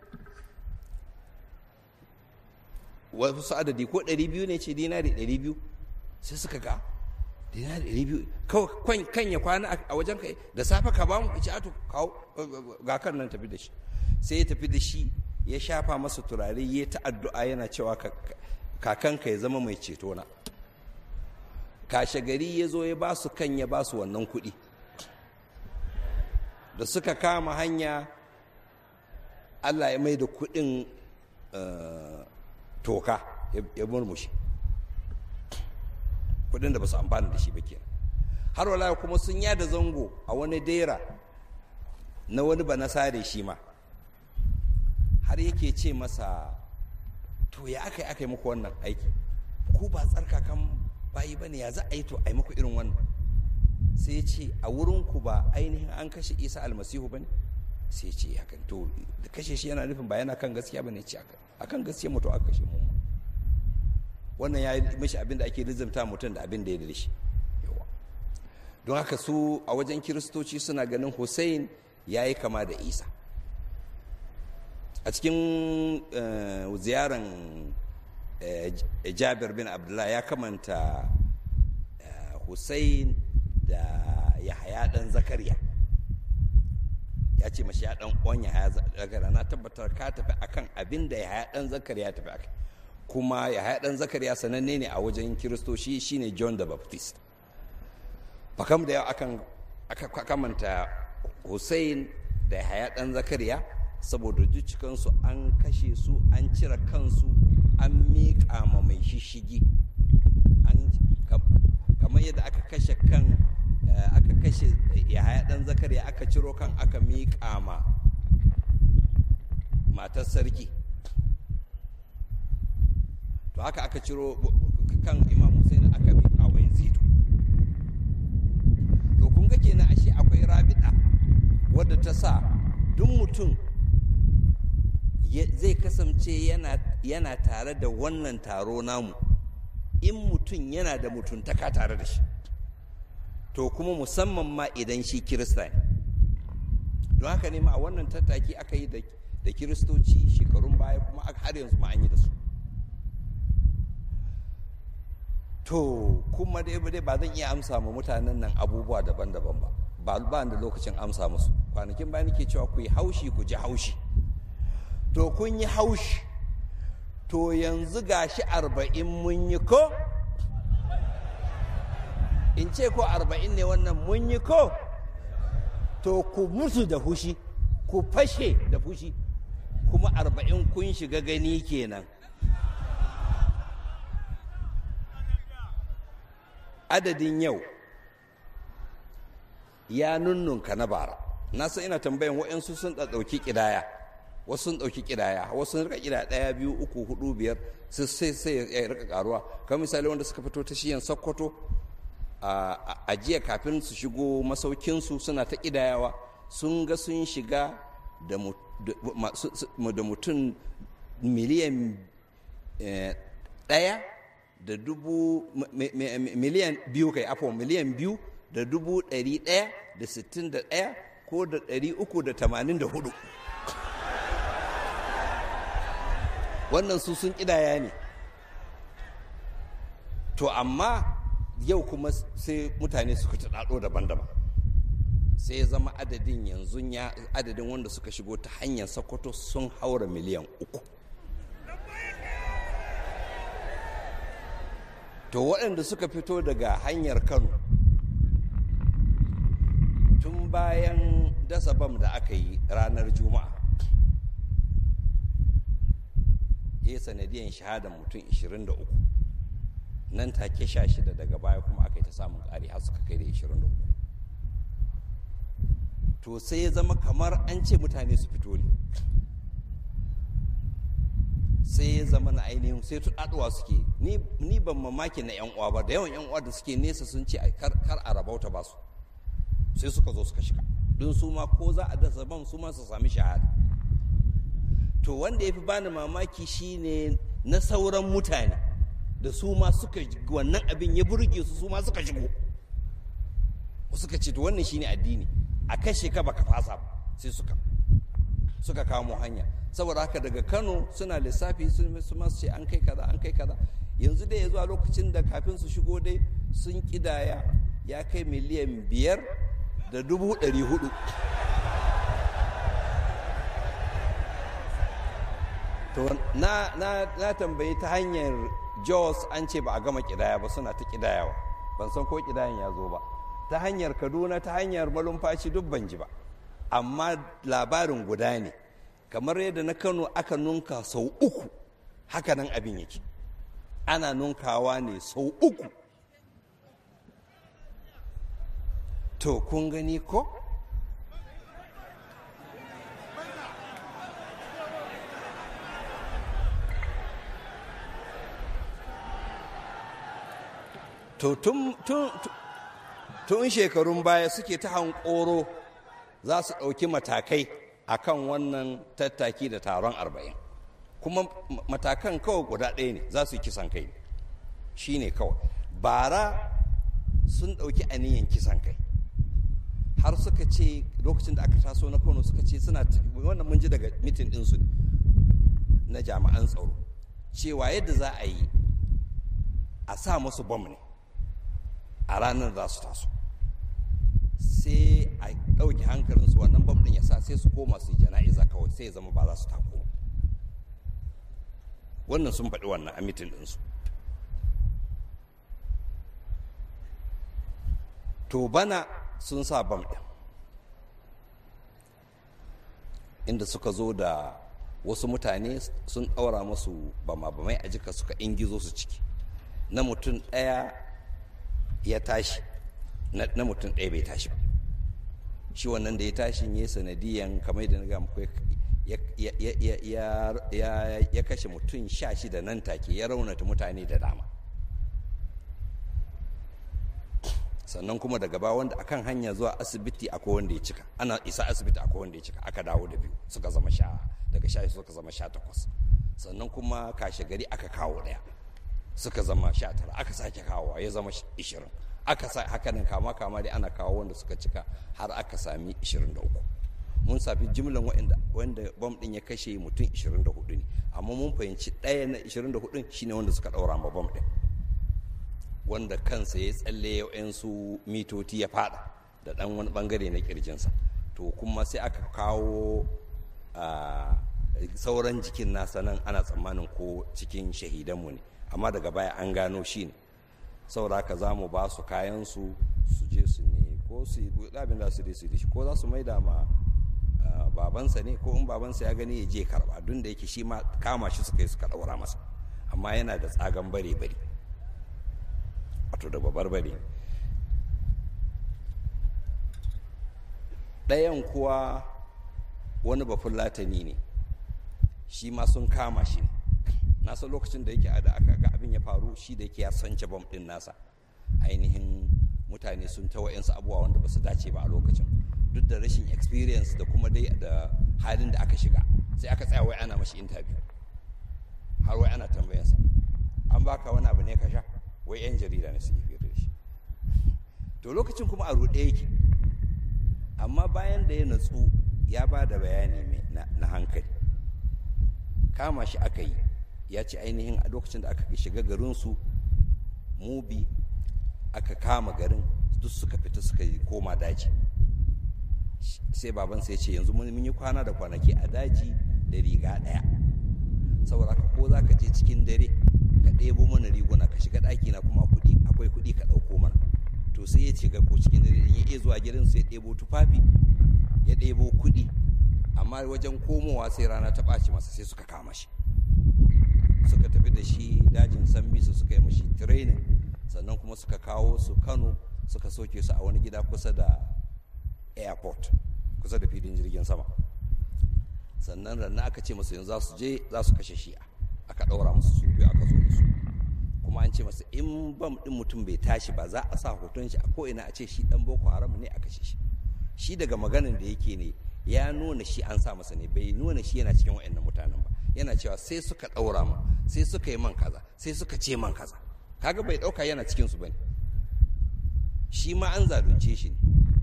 S1: wasu adadi ko 200 ne ce dinari 200 sai suka ga dinari ɗari biyu kawai kan ya kwana a wajen kai da safe ka ba mu ce ato kawo ga kan nan tafi da shi sai ya tafi da shi ya shafa masa turare ya ta addu'a yana cewa kakanka ya zama mai ceto na kashe gari ya zo ya ba su kan ya ba su wannan kuɗi da suka kama hanya allah ya mai da kuɗin toka ya murmushi kudin da ba su amfana da shi ba kenan har wala kuma sun yada zango a wani dera na wani ba nasare shi ma har yake ce masa to ya aka yi aka yi muku wannan aiki ku ba tsarkakan bayi ba ne ya za a yi to a yi muku irin wannan sai ce a wurinku ba ainihin an kashe isa almasihu ba ne sai ce hakan to da kashe shi yana nufin ba yana kan gaskiya ba ne ce akan gaskiya mutu aka kashe mu wannan ya yi mashi abin da ake lizimta mutum da abin da ya da shi don haka su a wajen kiristoci suna ganin hussein ya yi kama da isa a cikin ziyaran jabir bin abdullah ya kamanta hussein da yahaya dan zakariya ya ce mashi ya dan uwan yahaya zakariya na tabbatar ka tafi akan abin da yahaya dan zakariya tafi akai kuma yahaya dan zakariya sananne ne a wajen kiristoci shine john the baptist fakam da yawa akan aka kamanta hussein da haya ɗan zakariya saboda cikansu an kashe su an cire kansu an miƙa ma mai shishigi kamar yadda aka kashe kan aka kashe yahaya ɗan zakariya aka ciro kan aka miƙa ma matar sarki to haka aka ciro kan imam hussein aka miƙa wa yazidu to kun ga kenan ashe akwai rabida wadda ta sa duk mutum zai kasance yana tare da wannan taro namu in mutum yana da mutuntaka tare da shi to kuma musamman ma idan shi kirista ne don haka ne ma a wannan tattaki aka yi da kiristoci shekarun baya kuma har yanzu ma an yi da su to kuma dai ba zan iya amsa ma mutanen nan abubuwa daban-daban ba ba ba da lokacin amsa musu kwanakin bayan ke cewa ku yi haushi ku ji haushi to kun yi haushi to yanzu gashi arba'in mun yi ko in ce ko arba'in ne wannan mun yi ko to ku musu da fushi ku fashe da fushi kuma arba'in kun shiga gani kenan adadin yau ya nunnunka na bara na san ina tambayan waɗansu sun ɗauki ƙidaya wasu sun ɗauki ƙidaya wasu sun rika ƙidaya ɗaya biyu uku hudu biyar sai sai ya rika ƙaruwa kamar misali wanda suka fito ta shiyan sokoto a jiya kafin su shigo masaukinsu suna ta ƙidayawa sun ga sun shiga da mutum miliyan ɗaya da dubu miliyan biyu kai afo miliyan biyu da dubu ɗari ɗaya da sittin da ɗaya ko da ɗari uku da tamanin da hudu wannan su sun ƙidaya ne to amma yau kuma sai mutane suka ta ɗaɗo daban-daban sai ya zama adadin yanzu ya adadin wanda suka shigo ta hanyar sokoto sun haura miliyan uku to waɗanda suka fito daga hanyar kano tun bayan dasa bam da aka yi ranar juma'a ya sanadiyan shahadar mutum 23 nan take sha shida daga baya kuma aka yi ta samun ƙari har suka kai da 23 to sai ya zama kamar an ce mutane su fito ne sai ya zama na ainihin sai tuɗaɗuwa suke ni ban mamaki na yan uwa ba da yawan yan uwa da suke nesa sun ce kar a rabauta ba su sai suka zo suka shiga don su ma ko za a dasa ban su ma su sami shahada to wanda ya fi bani mamaki shine na sauran mutane da su ma suka wannan abin ya burge su su ma suka shigo suka ce to wannan shine addini a kashe ka baka fasa sai suka suka kamo hanya saboda haka daga kano suna lissafi sun su masu ce an kai kaza an kai kaza yanzu dai ya zuwa lokacin da kafin su shigo dai sun kidaya ya kai miliyan biyar da dubu ɗari hudu to na, na, na tambayi ta hanyar jos an ce ba a gama kidaya ba suna ta kidayawa ban san ko kidayan ya zo ba ta hanyar kaduna ta hanyar malumfashi duk ban ji ba amma labarin guda ne kamar yadda na kano aka nunka sau uku haka nan abin yake ana nunkawa ne sau uku to kun gani ko to tun tun shekarun baya suke ta hankoro za su ɗauki matakai a kan wannan tattaki da taron arba'in kuma matakan kawai guda ɗaya ne za su yi kisan kai shi ne kawai bara sun ɗauki aniyan kisan kai har suka ce lokacin da aka taso na kano suka ce suna wannan mun ji daga mitin ɗinsu na jami'an tsaro cewa yadda za a yi a sa musu bom ne a ranar za su taso sai a ɗauki hankalinsu wannan bam ɗin ya sa sai su koma su yi jana'iza kawai sai ya zama ba za su tako wannan sun faɗi wannan a mitin ɗinsu to bana sun sa bam ɗin inda suka zo da wasu mutane sun ɗaura masu bama-bamai a jika suka ingizo su ciki na mutum ɗaya ya tashi na mutum ɗaya bai tashi ba shi wannan da ya tashi ya sanadiyan kamar da na ga muku ya kashe mutum sha shida nan take ya raunata mutane da dama sannan kuma daga ba wanda akan hanya zuwa asibiti akwai wanda ya cika ana isa asibiti akwai wanda ya cika aka dawo da biyu suka zama sha daga sha suka zama sha takwas sannan kuma kashe gari aka kawo daya suka zama sha tara aka sake kawo ya zama ishirin aka sa hakanan kama kama dai ana kawo wanda suka cika har aka sami ishirin da uku mun safi jimlan wanda wanda bom din ya kashe mutum ishirin da hudu ne amma mun fahimci ɗaya na ishirin da hudun shine wanda suka ɗaura ma bom din wanda kansa ya tsalle su mitoti ya fada da ɗan wani bangare na kirjinsa to kuma sai aka kawo sauran jikin nasa nan ana tsammanin ko cikin shahidanmu ne amma daga baya an gano shi ne saboda haka za mu ba su kayansu su je su ne ko su yi abin da su je su shi ko za su maida ma babansa ne ko in babansa ya gani ya je karba duk da yake shi ma kama shi suka yi suka ɗaura masa amma yana da tsagan bare-bare wato da babbar bare ɗayan kuwa wani bafin latani ne shi ma sun kama shi na san lokacin da yake da aka ga abin ya faru shi da yake ya sance bom ɗin nasa ainihin mutane sun ta wa'yansu abubuwa wanda ba su dace ba a lokacin duk da rashin experience da kuma dai da halin da aka shiga sai aka tsaya wai ana mashi interview har wai ana tambayansa an baka wani abu ne ka sha wai 'yan jarida ne suke fiye da shi to lokacin kuma a ruɗe yake amma bayan da ya natsu ya ba da bayani na hankali kama shi aka yi ya ce ainihin a lokacin da aka shiga garinsu mubi aka kama garin duk suka fita suka yi koma daji sai babansa ya ce yanzu mun yi kwana da kwanaki a daji da riga ɗaya saboda ka ko za ka je cikin dare ka ɗebo mana riguna ka shiga ɗaki na kuma kuɗi akwai kuɗi ka ɗauko mana to sai ya ce ga ko cikin dare ya iya zuwa gidansu ya ɗebo tufafi ya ɗebo kuɗi amma wajen komowa sai rana ta ɓaci masa sai suka kama shi suka tafi da shi dajin sambisa suka yi mashi training sannan kuma suka kawo su kano suka soke su a wani gida kusa da airport kusa da filin jirgin sama sannan ranna aka ce masu yanzu za su je za su kashe shi'a aka ɗaura musu su biyu aka zo da su kuma an ce masa in bam ɗin mutum bai tashi ba za a sa hoton shi a ko'ina a ce shi ɗan boko haram ne a kashe shi shi daga maganin da yake ne ya nuna shi an sa masa ne bai nuna shi yana cikin wa'annan mutanen ba yana cewa sai suka ɗaura ma sai suka yi man kaza sai suka ce man kaza kaga bai ɗauka yana cikin su bane shi ma an zalunce shi ne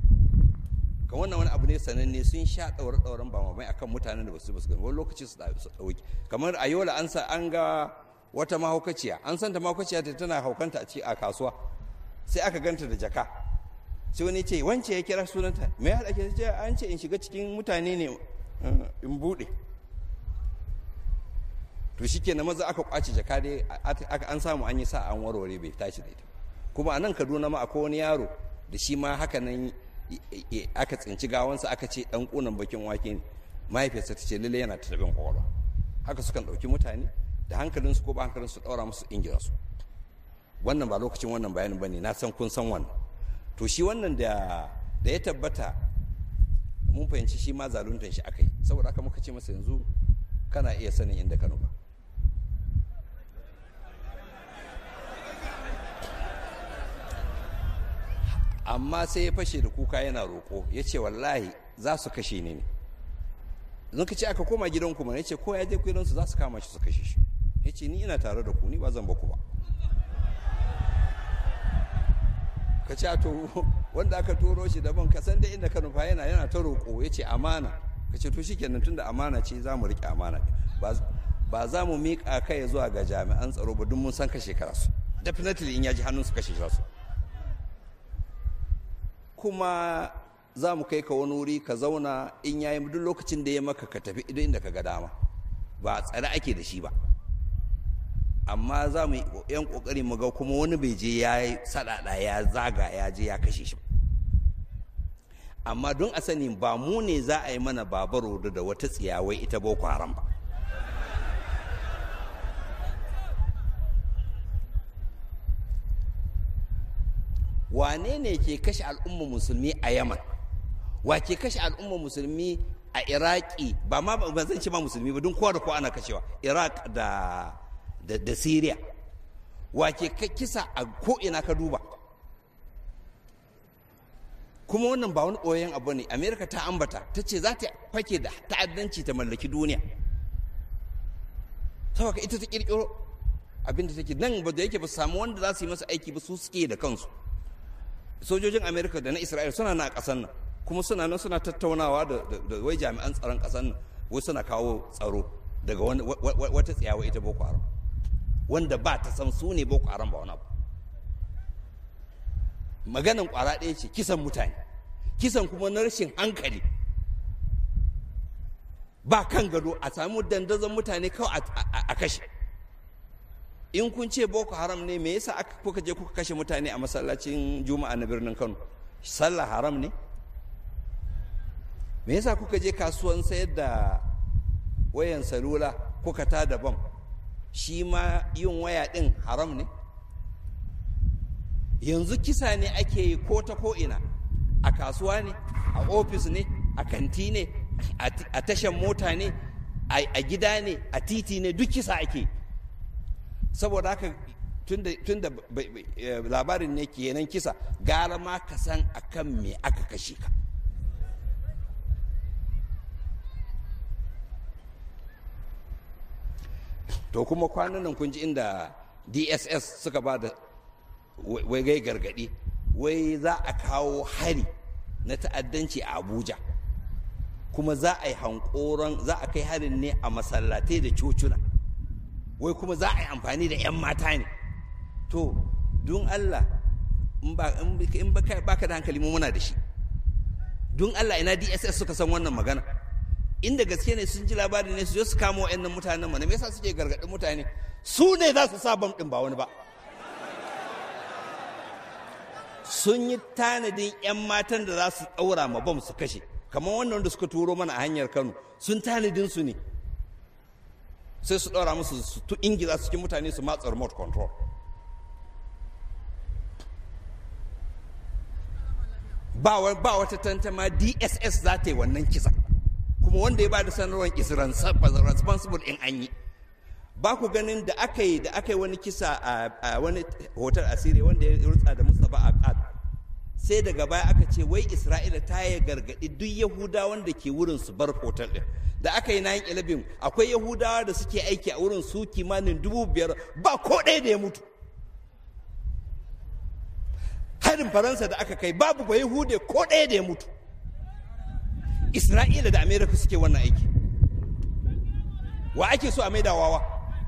S1: kan wannan wani abu ne sananne sun sha ɗaure ɗauren ba mamai akan mutanen da basu basu gani wani lokaci su ɗauki kamar a yola an sa an ga wata mahaukaciya an santa mahaukaciya ta tana haukanta a ci a kasuwa sai aka ganta da jaka sai wani ce wance ya kira sunanta me ya haɗa ke ce an ce in shiga cikin mutane ne in buɗe to shi ke na maza aka kwace jaka dai an samu an yi sa an warware bai tashi da ita kuma a nan kaduna ma akwai wani yaro da shi ma haka nan aka tsinci gawansa aka ce dan kunan bakin wake ne mahaifiyarsa ta ce lalle yana ta tabin kwakwalwa haka sukan ɗauki mutane da hankalinsu ko ba hankalinsu ɗaura musu ingira su wannan ba lokacin wannan bayanin ba ne na san kun san wannan to shi wannan da ya tabbata mun fahimci shi ma zaluntan shi aka yi saboda haka muka ce masa yanzu kana iya sanin inda ka nufa amma sai ya fashe da kuka yana roƙo ya ce wallahi za su kashe ni ne zan ka ce aka koma gidan kuma ya ce ko ya je gidansu za su kama shi su kashe shi ya ce ni ina tare da ku ni ba zan ba ku ba ka ce to wanda aka turo shi daban ka san da inda ka nufa yana yana ta roƙo ya ce amana ka ce to shikenan tunda amana ce za mu riƙe amana ba za mu miƙa kai zuwa ga jami'an tsaro ba duk mun san kashe kara su definitely in ya ji hannun su kashe su kuma za mu kai ka wani wuri ka zauna in yayi duk lokacin da ya maka ka tafi idan inda ka ga dama ba tsare ake da shi ba amma za mu yi yan kokari mu ga kuma wani bai je ya yi sadada ya zaga ya je ya kashe shi amma don a sani ba mu ne za a yi mana babaro da wata tsiyawai ita boko haram ba wane ne ke kashe al'ummar musulmi a yaman wa ke kashe al'ummar musulmi a iraki ba ma ba zan ce ma musulmi ba don kowa da kowa ana kashewa iraq da da, da syria wa ke kisa a ko'ina ka duba kuma wannan ba wani ɓoyen abu ne amerika ta ambata ta ce za ta fake da ta'addanci ta mallaki duniya saboda ita ta kirkiro abinda take nan ba da yake ba samu wanda za su yi masa aiki ba su suke da kansu sojojin amerika da na isra'il suna na ƙasar nan kuma suna nan suna tattaunawa da wai jami'an tsaron ƙasar nan wai suna kawo tsaro daga wata tsiyawa ita boko haram wanda ba ta san su ne boko haram ba wani abu maganan kwara ɗaya ce kisan mutane kisan kuma na rashin hankali ba kan gado a samu dandazon mutane kawai a kashe in kun ce boko haram ne me yasa aka kuka je kuka kashe mutane a masallacin juma'a na birnin kano sallah haram ne me yasa kuka je kasuwan sayar da wayan salula kuka ta da bam shi ma yin waya din haram ne yanzu kisa ne ake yi ko ta ko'ina a kasuwa ne a ofis ne a kanti ne a tashan mota ne a gida ne a titi ne duk kisa ake saboda haka tun da labarin ne kenan kisa gara ma ka san akan me aka kashe ka to kuma kwanan nan kun ji inda dss suka ba da wai gai gargadi wai za a kawo hari na ta'addanci a abuja kuma za a yi hankoron za a kai harin ne a masallatai da cocuna wai kuma za a yi amfani da 'yan mata ne to don allah in ba ka da hankali mu muna da shi don allah ina dss suka san wannan magana inda gaske ne sun ji labari ne su je su kama wa'annan mutanen mana me yasa suke gargaɗin mutane su ne za su sa bam ɗin ba wani ba sun yi tanadin 'yan matan da za su ɗaura ma bam su kashe kamar wannan wanda suka turo mana a hanyar kano sun tanadin su ne sai su ɗaura musu su tu ingila cikin mutane su matsa remote control ba wata tantama dss za ta yi wannan kisa kuma wanda ya ba da sanarwar is responsible in an yi ba ku ganin da aka yi da aka yi wani kisa a wani hotel asiri wanda ya rutsa da mustapha aqad sai daga baya aka ce wai isra'ila ta yi gargaɗi duk yahudawan da ke wurin su bar hotel ɗin da aka yi 9-11 akwai yahudawa da suke aiki a wurin su kimanin dubu biyar ba ko ɗaya da ya mutu harin faransa da aka kai babu ba yahude ko ɗaya da ya mutu isra'ila da amerika suke wannan aiki wa ake so a maida wawa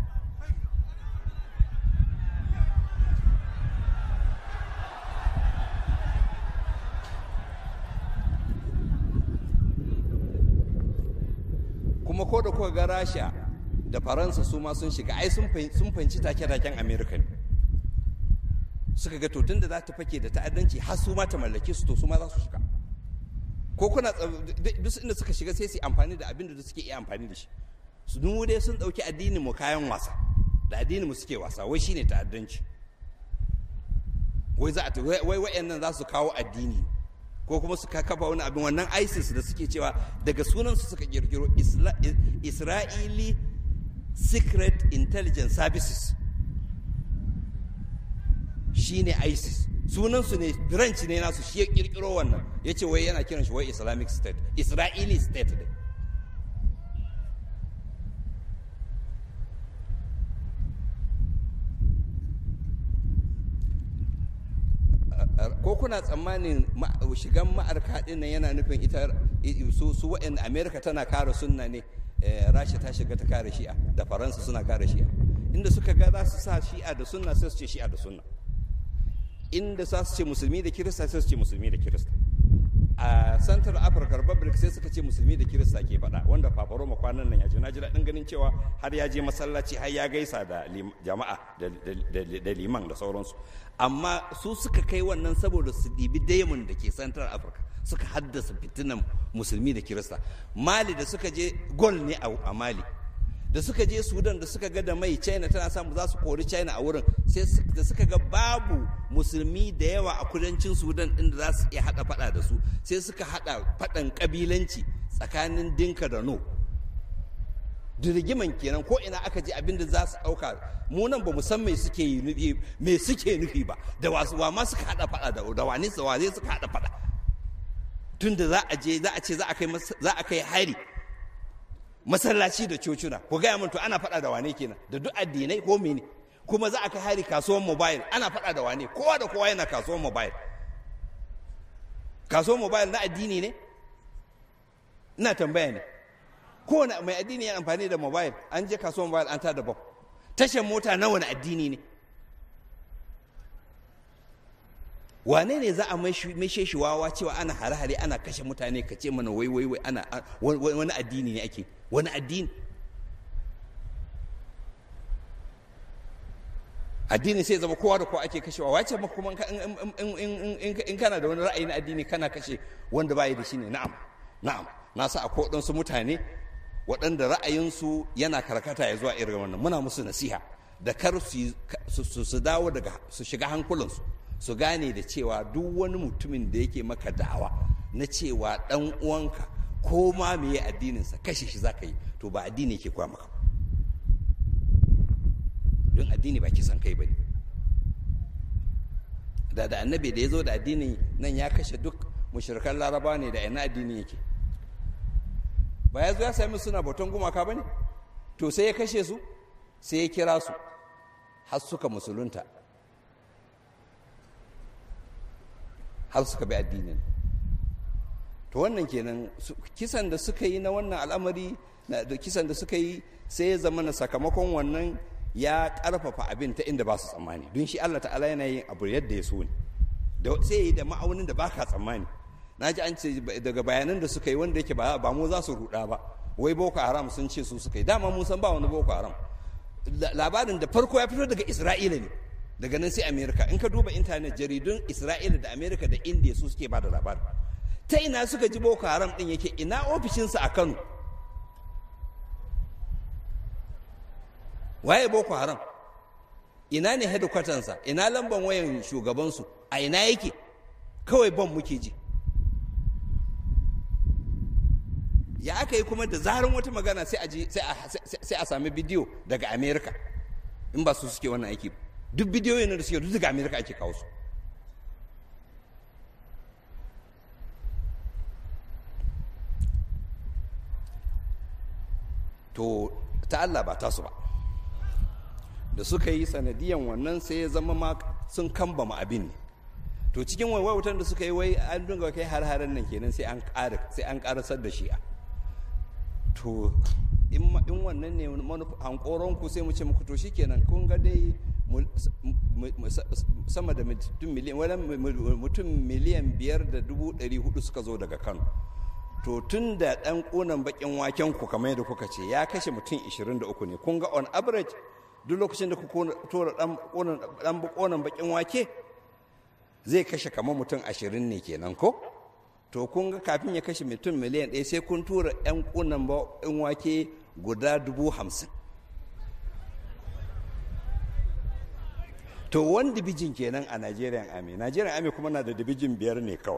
S1: kuma ko da kuka ga rasha da faransa su ma sun shiga ai sun fahimci take-taken amerika ne suka ga tun da za ta fake da ta'addanci har su ma ta mallake su to su ma za su shiga ko kuna duk inda suka shiga sai su amfani da abin da suke iya amfani da shi su mu dai sun dauki addinin mu kayan wasa da addinin mu suke wasa wai shine ta'addanci wai za a wai wayannan za su kawo addini ko kuma su kafa wani abin wannan isis da suke cewa daga sunan su suka kirkiro israeli secret intelligence services shine isis sunansu ne branch ne nasu shi ya kirkiro wannan ya ce wai yana kiran shi wai islamic state israeli state ne ko kuna tsammanin shigan ma'arka din nan yana nufin ita su su wa'in america tana kare sunna ne rasha ta shiga ta kare shi'a da faransa suna kare shi'a inda suka ga za su sa shi'a da sunna sai su ce shi'a da sunna inda za su ce musulmi da kirista sai su ce musulmi da kirista a central africa republic sai suka ce musulmi da kirista ke faɗa wanda fafaroma kwanan nan ya ji na ji daɗin ganin cewa har ya je masallaci har ya gaisa da jama'a da liman da sauransu amma su suka kai wannan saboda su ɗibi diamond da ke central africa suka haddasa fitinan musulmi da kirista mali da suka je gol ne a mali da suka je sudan da suka ga da mai china tana samu za su kori china a wurin sai da suka ga babu musulmi da yawa a kudancin sudan din da za su iya hada fada da su sai suka hada fadan kabilanci tsakanin dinka da no dirgiman kenan ko ina aka je abin da za su dauka mu nan ba mu san me suke yi nufi me suke nufi ba da wasu wa ma suka hada fada da da wani su zai suka hada fada tunda za a je za a ce za a kai za a kai hari masallaci da cocina ku gaya min to ana faɗa da wane kenan da duk addinai ko mene kuma za a kai hari kasuwan mobile ana faɗa da wane kowa da kowa yana kasuwan mobile kasuwan mobile na addini ne ina tambaya ne kowane mai addini yana amfani da mobile an je kasuwan mobile an tada bab tashar mota na wani addini ne wane ne za a maishe shi wawa cewa ana hare-hare ana kashe mutane ka ce mana wai wai wai ana wani addini ne ake wani addini addini sai zama kowa da kowa ake kashewa wace ma kuma in kana da wani ra'ayi na addini kana kashe wanda bayi da shi ne na'am na'am na sa akwai waɗansu mutane waɗanda ra'ayinsu yana karkata ya zuwa irin wannan muna musu nasiha da kar su dawo daga su shiga hankulansu su gane da cewa duk wani mutumin da yake maka da'awa na cewa ɗan uwanka ko ma meye addininsa kashe shi zaka yi to ba addini yake kwa maka don addini ba kisan kai ba ne da da annabi da ya zo da addini nan ya kashe duk mushrikan laraba ne da ina addini yake ba ya zo ya sami suna bautan gumaka ba ne to sai ya kashe su sai ya kira su har suka musulunta har suka bi addinin to wannan kenan kisan da suka yi na wannan al'amari da kisan da suka yi sai ya zama na sakamakon wannan ya karfafa abin ta inda ba su tsammani don shi Allah ta'ala yana yin abu yadda ya so ne sai ya yi da ma'aunin da baka tsammani na ji an ce daga bayanan da suka yi wanda yake ba mu za su ruda ba wai boko haram sun ce su suka yi dama mun san ba wani boko haram labarin da farko ya fito daga isra'ila ne daga nan sai amerika in ka duba intanet jaridun isra'ila da amerika da indiya su suke ba da labarin ta ina suka ji boko haram din yake ina ofishinsa a kano waye boko haram ina ne hedikwatansa ina lamban wayan shugabansu a ina yake kawai ban muke ji ya aka yi kuma da zarar wata magana sai a sami bidiyo daga amerika in ba su suke wannan aiki duk bidiyoyin da suke duk daga amerika ake kawo su to ta Allah ba tasu ba da suka yi sanadiyan wannan sai ya zama ma sun kambama abin ne to cikin waiwaiwatan da suka yi wai an dunga kai har-haren nan kenan sai an ƙara sai an ƙarasar da shi'a to in wannan ne hankoron ku sai mu ce muku to shikenan kun ga dai sama da mutum miliyan wani mutum miliyan biyar da dubu ɗari hudu suka zo daga kano to tun da ɗan ƙunan baƙin waken ku kamar yadda kuka ce ya kashe mutum 23 ne kun ga on average duk lokacin da ku tora ɗan ƙunan baƙin wake zai kashe kamar mutum 20 ne kenan ko to kun ga kafin ya kashe mutum miliyan ɗaya sai kun tura 'yan ƙunan baƙin wake guda dubu hamsin to wani dibijin kenan a nigerian army nigerian army kuma na da dibijin biyar ne kawai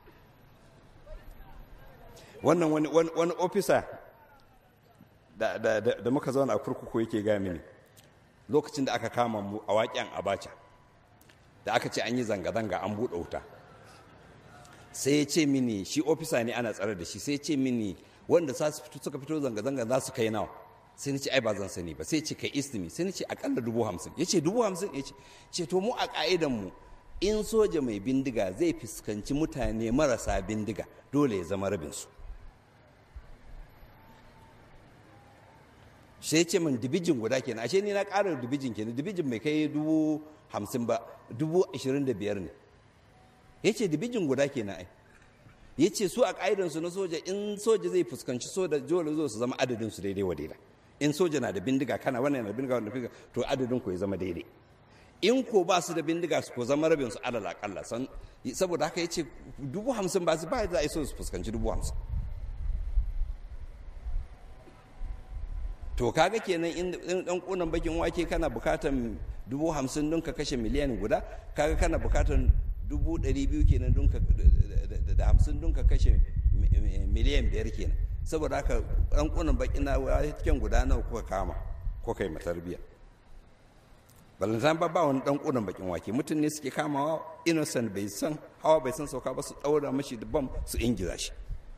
S1: wannan wani wani ofisa da, da, da, da muka zauna a kurkuku yake ga mini lokacin da aka kama mu a waƙen abacha da aka ce an yi zanga-zanga an buɗe wuta sai ya ce mini shi ofisa ne ana tsare da shi sai ya ce mini wanda suka fito zanga-zanga za su kai nawa sai ni ce ai ba zan sani ba sai ce kai istimi sai ni ce akalla dubu hamsin ya ce dubu hamsin ya ce to mu a ka'idan mu in soja mai bindiga zai fuskanci mutane marasa bindiga dole ya zama rabinsu sai ce min dibijin guda kenan ashe ni na ƙara dibijin kenan dibijin mai kai dubu hamsin ba dubu ashirin da biyar ne ya ce dibijin guda kenan ai ya ce su a ƙa'idansu na soja in soja zai fuskanci soja dole zo su zama adadin su daidai wa daidai in soja na da bindiga kana wannan na bindiga wannan bindiga to adadin ku ya zama daidai in ko ba su da bindiga su ko zama rabin su alal akalla saboda haka ya ce dubu hamsin ba su ba za a so su fuskanci dubu hamsin to kaga kenan in dan kunan bakin wake kana bukatan dubu hamsin don ka kashe miliyan guda kaga kana bukatan dubu ɗari biyu kenan don ka da hamsin don ka kashe miliyan biyar kenan saboda haka dan kunan bakin na cikin guda nawa kuka kama ko kai matarbiya balantan ba ba wani dan kunan bakin wake mutum ne suke kamawa innocent bai san hawa bai san sauka ba su daura mashi da bam su ingiza shi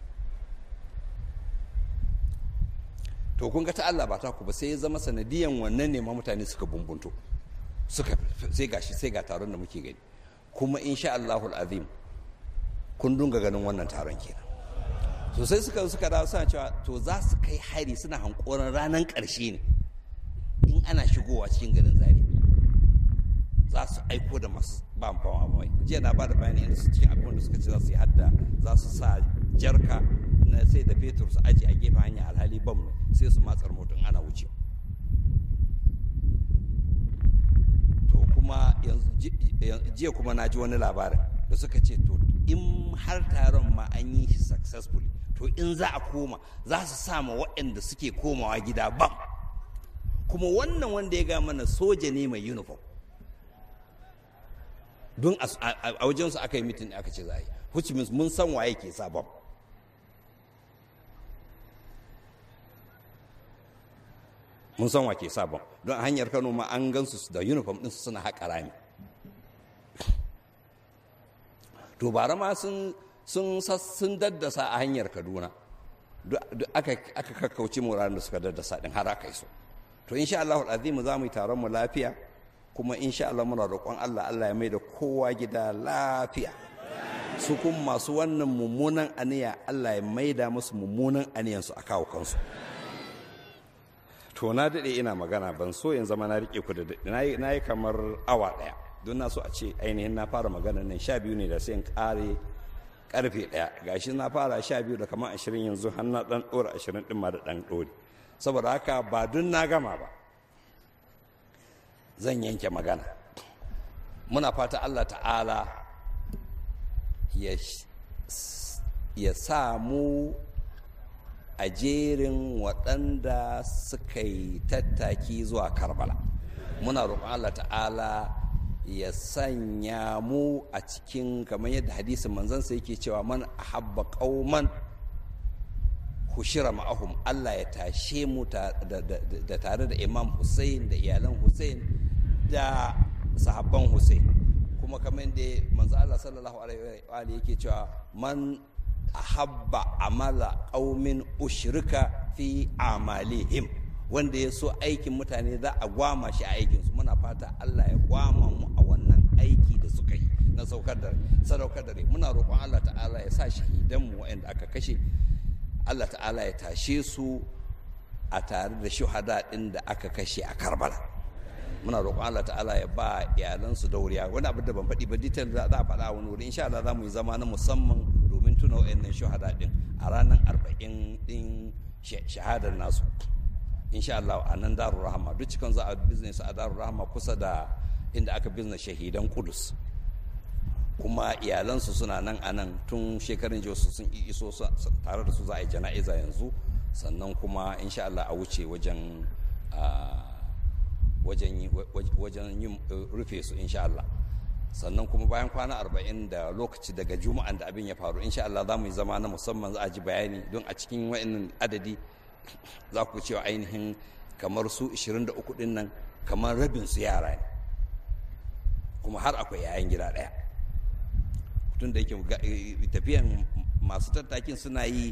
S1: to kun ga ta Allah ba ta ku ba sai ya zama sanadiyan wannan ne ma mutane suka bumbunto suka sai gashi sai ga taron da muke gani kuma insha Allahul azim kun dunga ganin wannan taron kenan so sai suka suka dawo suna cewa to za su kai hari suna hankoran ranar ƙarshe ne in ana shigowa cikin garin zari za su aiko da masu ba fama mai jiya na ba da bayani inda su cikin abin da suka ce za su yi hadda za su sa jarka na sai da fetur su aji a gefen hanya alhali bam sai su matsar mutum ana wuce to kuma jiya kuma na ji wani labarin da suka ce to in har taron ma an yi shi successfully to in za a koma za su sama waɗanda suke komawa gida bam kuma wannan wanda ya ga mana soja ne mai uniform don a wajensu aka yi mitin aka ce za a yi which means mun san waye ke sabon mun san wake sabon don hanyar kano ma an gansu da uniform ɗinsu suna haƙa rami to bara ma sun sun daddasa a hanyar kaduna aka kakkauce mu da suka daddasa ɗin har aka yi so to insha Allah azimu za mu yi taron mu lafiya kuma insha Allah muna roƙon Allah Allah ya mai da kowa gida lafiya su kuma masu wannan mummunan aniya Allah ya maida musu mummunan aniyansu a kawo kansu to na daɗe ina magana ban so in zama na riƙe ku da na yi kamar awa ɗaya don na so a ce ainihin na fara magana nan sha biyu ne da sai in ƙare ƙarfe ɗaya gashi na fara sha biyu da kamar ashirin yanzu har na ɗan ɗora ashirin ɗin ma da ɗan ɗori saboda haka ba dun na gama ba zan yanke magana muna fata Allah ta'ala ya sa mu a jerin waɗanda suka yi tattaki zuwa karbala muna roƙon Allah ta'ala ya sanya mu a cikin kamar yadda hadisin manzansa yake cewa man ahabba qauman hushira ma'ahum Allah ya tashe mu da tare da Imam Hussein da iyalan Hussein da sahabban Hussein kuma kamar yadda manzo Allah sallallahu alaihi wa yake cewa man ahabba amala qaumin ushrika fi amalihim wanda ya so aikin mutane za a gwama shi a aikinsu muna fata Allah ya gwama mu a wannan aiki da suka yi na saukar da sadaukar da rai muna roƙon Allah ta'ala ya sa shahidan mu waɗanda aka kashe Allah ta'ala ya tashe su a tare da shuhada ɗin da aka kashe a Karbala muna roƙon Allah ta'ala ya ba iyalansu dauriya wani abu da ban faɗi ba detail za a faɗa wani wuri insha Allah za mu yi zama na musamman domin tuna waɗannan shuhada ɗin a ranar arba'in ɗin shahadar nasu insha Allah a nan darul rahama duk cikin za a business a darul rahama kusa da inda aka business shahidan kudus kuma iyalansu suna nan a nan tun shekarun jiya sun iso tare da su za a yi jana'iza yanzu sannan kuma insha Allah a wuce wajen wajen yin rufe su insha Allah sannan kuma bayan kwana arba'in da lokaci daga juma'an da abin ya faru insha Allah za mu yi zama na musamman za a ji bayani don a cikin wa'annan adadi za ku cewa ainihin kamar su 23 din nan kamar rabin su yara ne kuma har akwai yayan gida ɗaya tun da yake tafiyan masu tattakin suna yi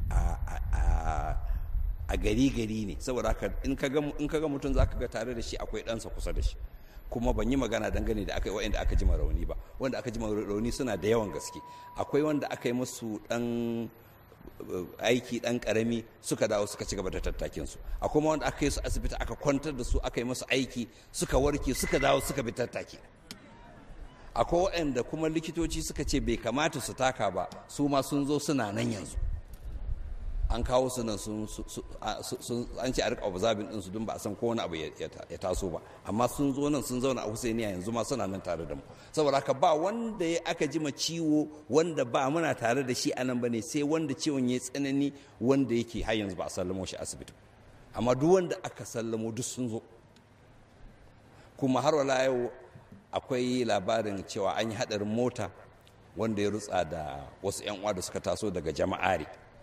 S1: a gari gari ne saboda haka in ka ga mutum za ka ga tare da shi akwai ɗansa kusa da shi kuma ban yi magana dangane da aka yi wa'anda aka jima rauni ba wanda aka jima rauni suna da yawan gaske akwai wanda aka yi musu ɗan aiki dan karami suka dawo suka ci gaba da tattakin su akwai wanda aka yi su asibiti aka kwantar da su aka yi musu aiki suka warke suka dawo suka bi tattaki akwai waɗanda kuma likitoci suka ce bai kamata su taka ba su ma sun zo suna nan yanzu an kawo su nan sun an ce a rika observing din su don ba a san ko wani abu ya taso ba amma sun zo nan sun zauna a Husainiya yanzu ma suna nan tare da mu saboda haka ba wanda ya aka jima ciwo wanda ba muna tare da shi anan bane sai wanda ciwon ya tsanani wanda yake har yanzu ba a sallamo shi asibiti amma duk wanda aka sallamo duk sun zo kuma har wala yau akwai labarin cewa an yi hadarin mota wanda ya rutsa da wasu 'yan uwa da suka taso daga jama'ari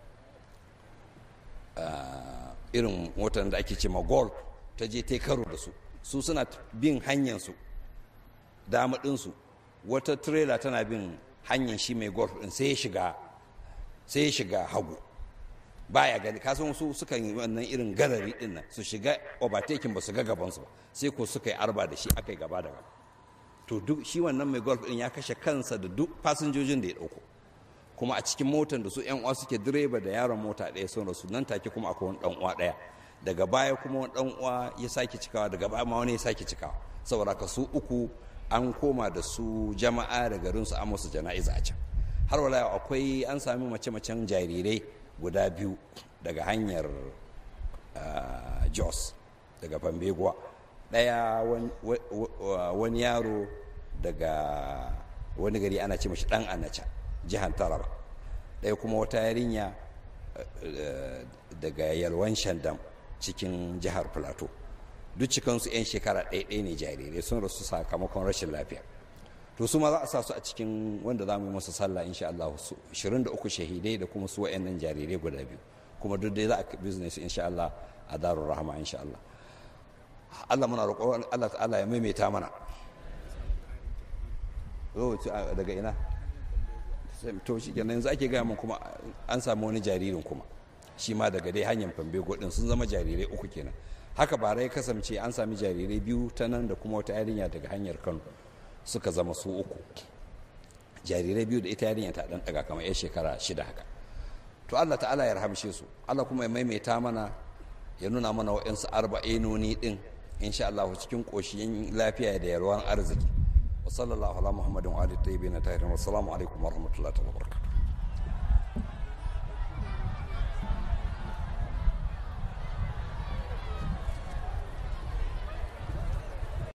S1: irin motar da ake ce ma golf ta je ta karo da su su suna bin hanyarsu damadinsu wata trailer tana bin hanyar shi mai golf din sai ya shiga sai ya shiga hagu baya gani kasan su sukan yi wannan irin galari din nan su shiga overtaking ba su ga gabansu ba sai ko suka yi arba da shi aka yi gaba da gaba to duk shi wannan mai golf din ya kashe kansa da duk fasinjojin da ya dauko kuma a cikin motar da su yan uwa suke direba da yaron mota ɗaya sun rasu nan take kuma akwai wani dan uwa ɗaya daga baya kuma wani dan uwa ya sake cikawa daga baya ma wani ya sake cikawa saboda ka su uku an koma da su jama'a da garin su an musu jana'iza a can har wala akwai an sami mace-macen jarirai guda biyu daga hanyar jos daga fambeguwa ɗaya wani yaro daga wani gari ana ce mashi ɗan anaca jihar taraba ɗaya kuma wata yarinya daga yalwan shandam cikin jihar plateau duk cikansu 'yan shekara ɗaya ne jarirai sun rasu sakamakon rashin lafiya to su ma za a sa su a cikin wanda za mu yi masa sallah insha Allah 23 shahidai da kuma su wa'annan jarirai guda biyu kuma duk dai za a business insha Allah a darul rahama insha Allah Allah muna roƙon Allah ta'ala ya maimaita mana daga ina to shi kenan yanzu ake gaya min kuma an samu wani jaririn kuma shi ma daga dai hanyar fambe godin sun zama jarirai uku kenan haka bara ya kasance an sami jarirai biyu ta nan da kuma wata yarinya daga hanyar kano suka zama su uku jarirai biyu da ita yarinya ta dan daga kamar 'yan shekara shida haka to Allah ta'ala ya rahamshe su Allah kuma ya maimaita mana ya nuna mana wa'yansu arba'inoni din insha Allah cikin koshiyin lafiya da yalwan arziki wa sallallahu ala muhammadin wa alihi tayyibin tahirin wa assalamu alaikum wa rahmatullahi wa barakatuh